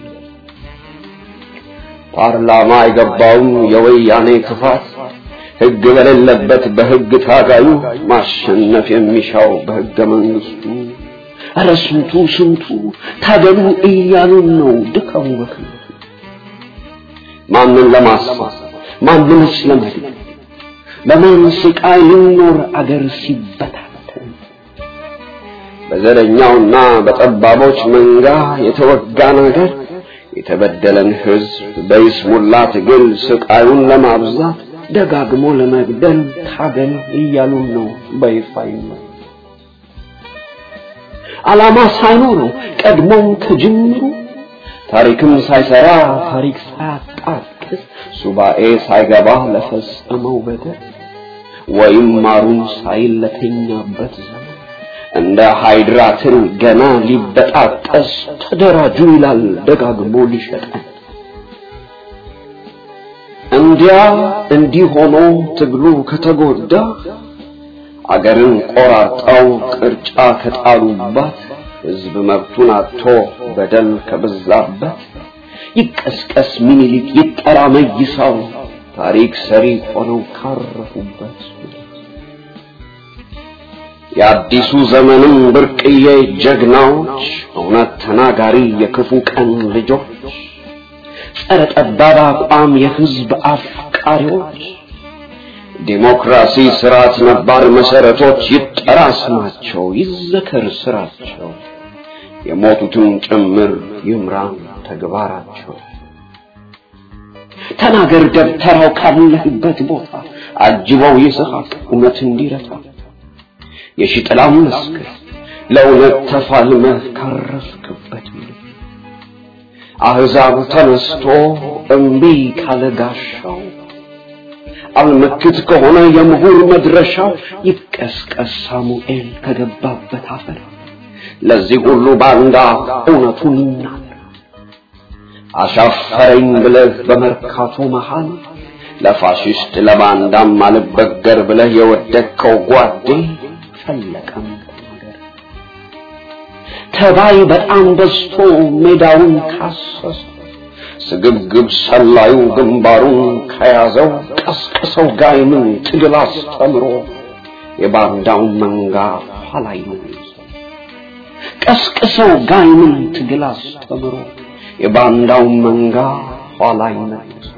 ፓርላማ የገባውን የወያኔ ክፋት ሕግ በሌለበት በሕግ ታጋዩ ማሸነፍ የሚሻው በሕገ መንግስቱ ኧረ ስንቱ ስንቱ ታገሉ እያሉን ነው ድካሙ በከንቱ ማንን ለማሳት ማንንስ ለመግደል በማን ስቃይ ሊኖር አገር ሲበታተን በዘረኛውና በጠባቦች መንጋ የተወጋን አገር የተበደለን ሕዝብ በይስሙላ ትግል ስቃዩን ለማብዛት ደጋግሞ ለመግደል ታገል እያሉን ነው በይፋ ዓላማ ሳይኖረው ቀድሞም ከጅምሩ ታሪክም ሳይሰራ ታሪክ ሳያጣቅስ ሱባኤ ሳይገባ ለፈጸመው በደል ወይም ማሩን ሳይል ለተኛበት ዘመን እንደ ሃይድራ ትል ገና ሊበጣጠስ ተደራጁ ይላል ደጋግሞ ሊሸጠን። እንዲያ እንዲህ ሆኖ ትግሉ ከተጎዳ አገርን ቆራርጠው ቅርጫ ከጣሉባት ሕዝብ መብቱን አጥቶ በደል ከበዛበት ይቀስቀስ ሚኒሊክ ይጠራ መይሳው ታሪክ ሰሪ ሆነው ካረፉበት የአዲሱ ዘመንም ብርቅዬ ጀግናዎች እውነት ተናጋሪ የክፉ ቀን ልጆች ጸረ ጠባብ አቋም የሕዝብ አፍቃሪዎች ዲሞክራሲ ስርዓት ነባር መሰረቶች ይጠራ ስማቸው ይዘከር ስራቸው የሞቱትን ጭምር ይምራን ተግባራቸው ተናገር ደብተራው ካለህበት ቦታ አጅበው ይስሐቅ እውነት እንዲረታ የሺጥላም መስክር ለእውነት ተፋልመህ ካረፍክበት አሕዛብ ተነስቶ እምቢ ካለ ጋሻው አልመክት ከሆነ የምሁር መድረሻው ይቀስቀስ ሳሙኤል ከገባበት አፈር ለዚህ ሁሉ ባንዳ እውነቱን ይናገር አሻፈረኝ ብለህ በመርካቶ መሃል ለፋሽስት ለባንዳም አልበገር ብለህ የወደቅከው ጓዴ ፈለቀም ተናገር ተባይ በጣም በዝቶ ሜዳውን ካሰሰ ስግብግብ ሰላዩ ግንባሩን ከያዘው ቀስቅሰው ጋይምን ትግል አስተምሮ የባንዳውን መንጋ ኋላ ይመልሰው ቀስቅሰው ጋይምን ትግል አስተምሮ የባንዳውን መንጋ ኋላ ይመልሰው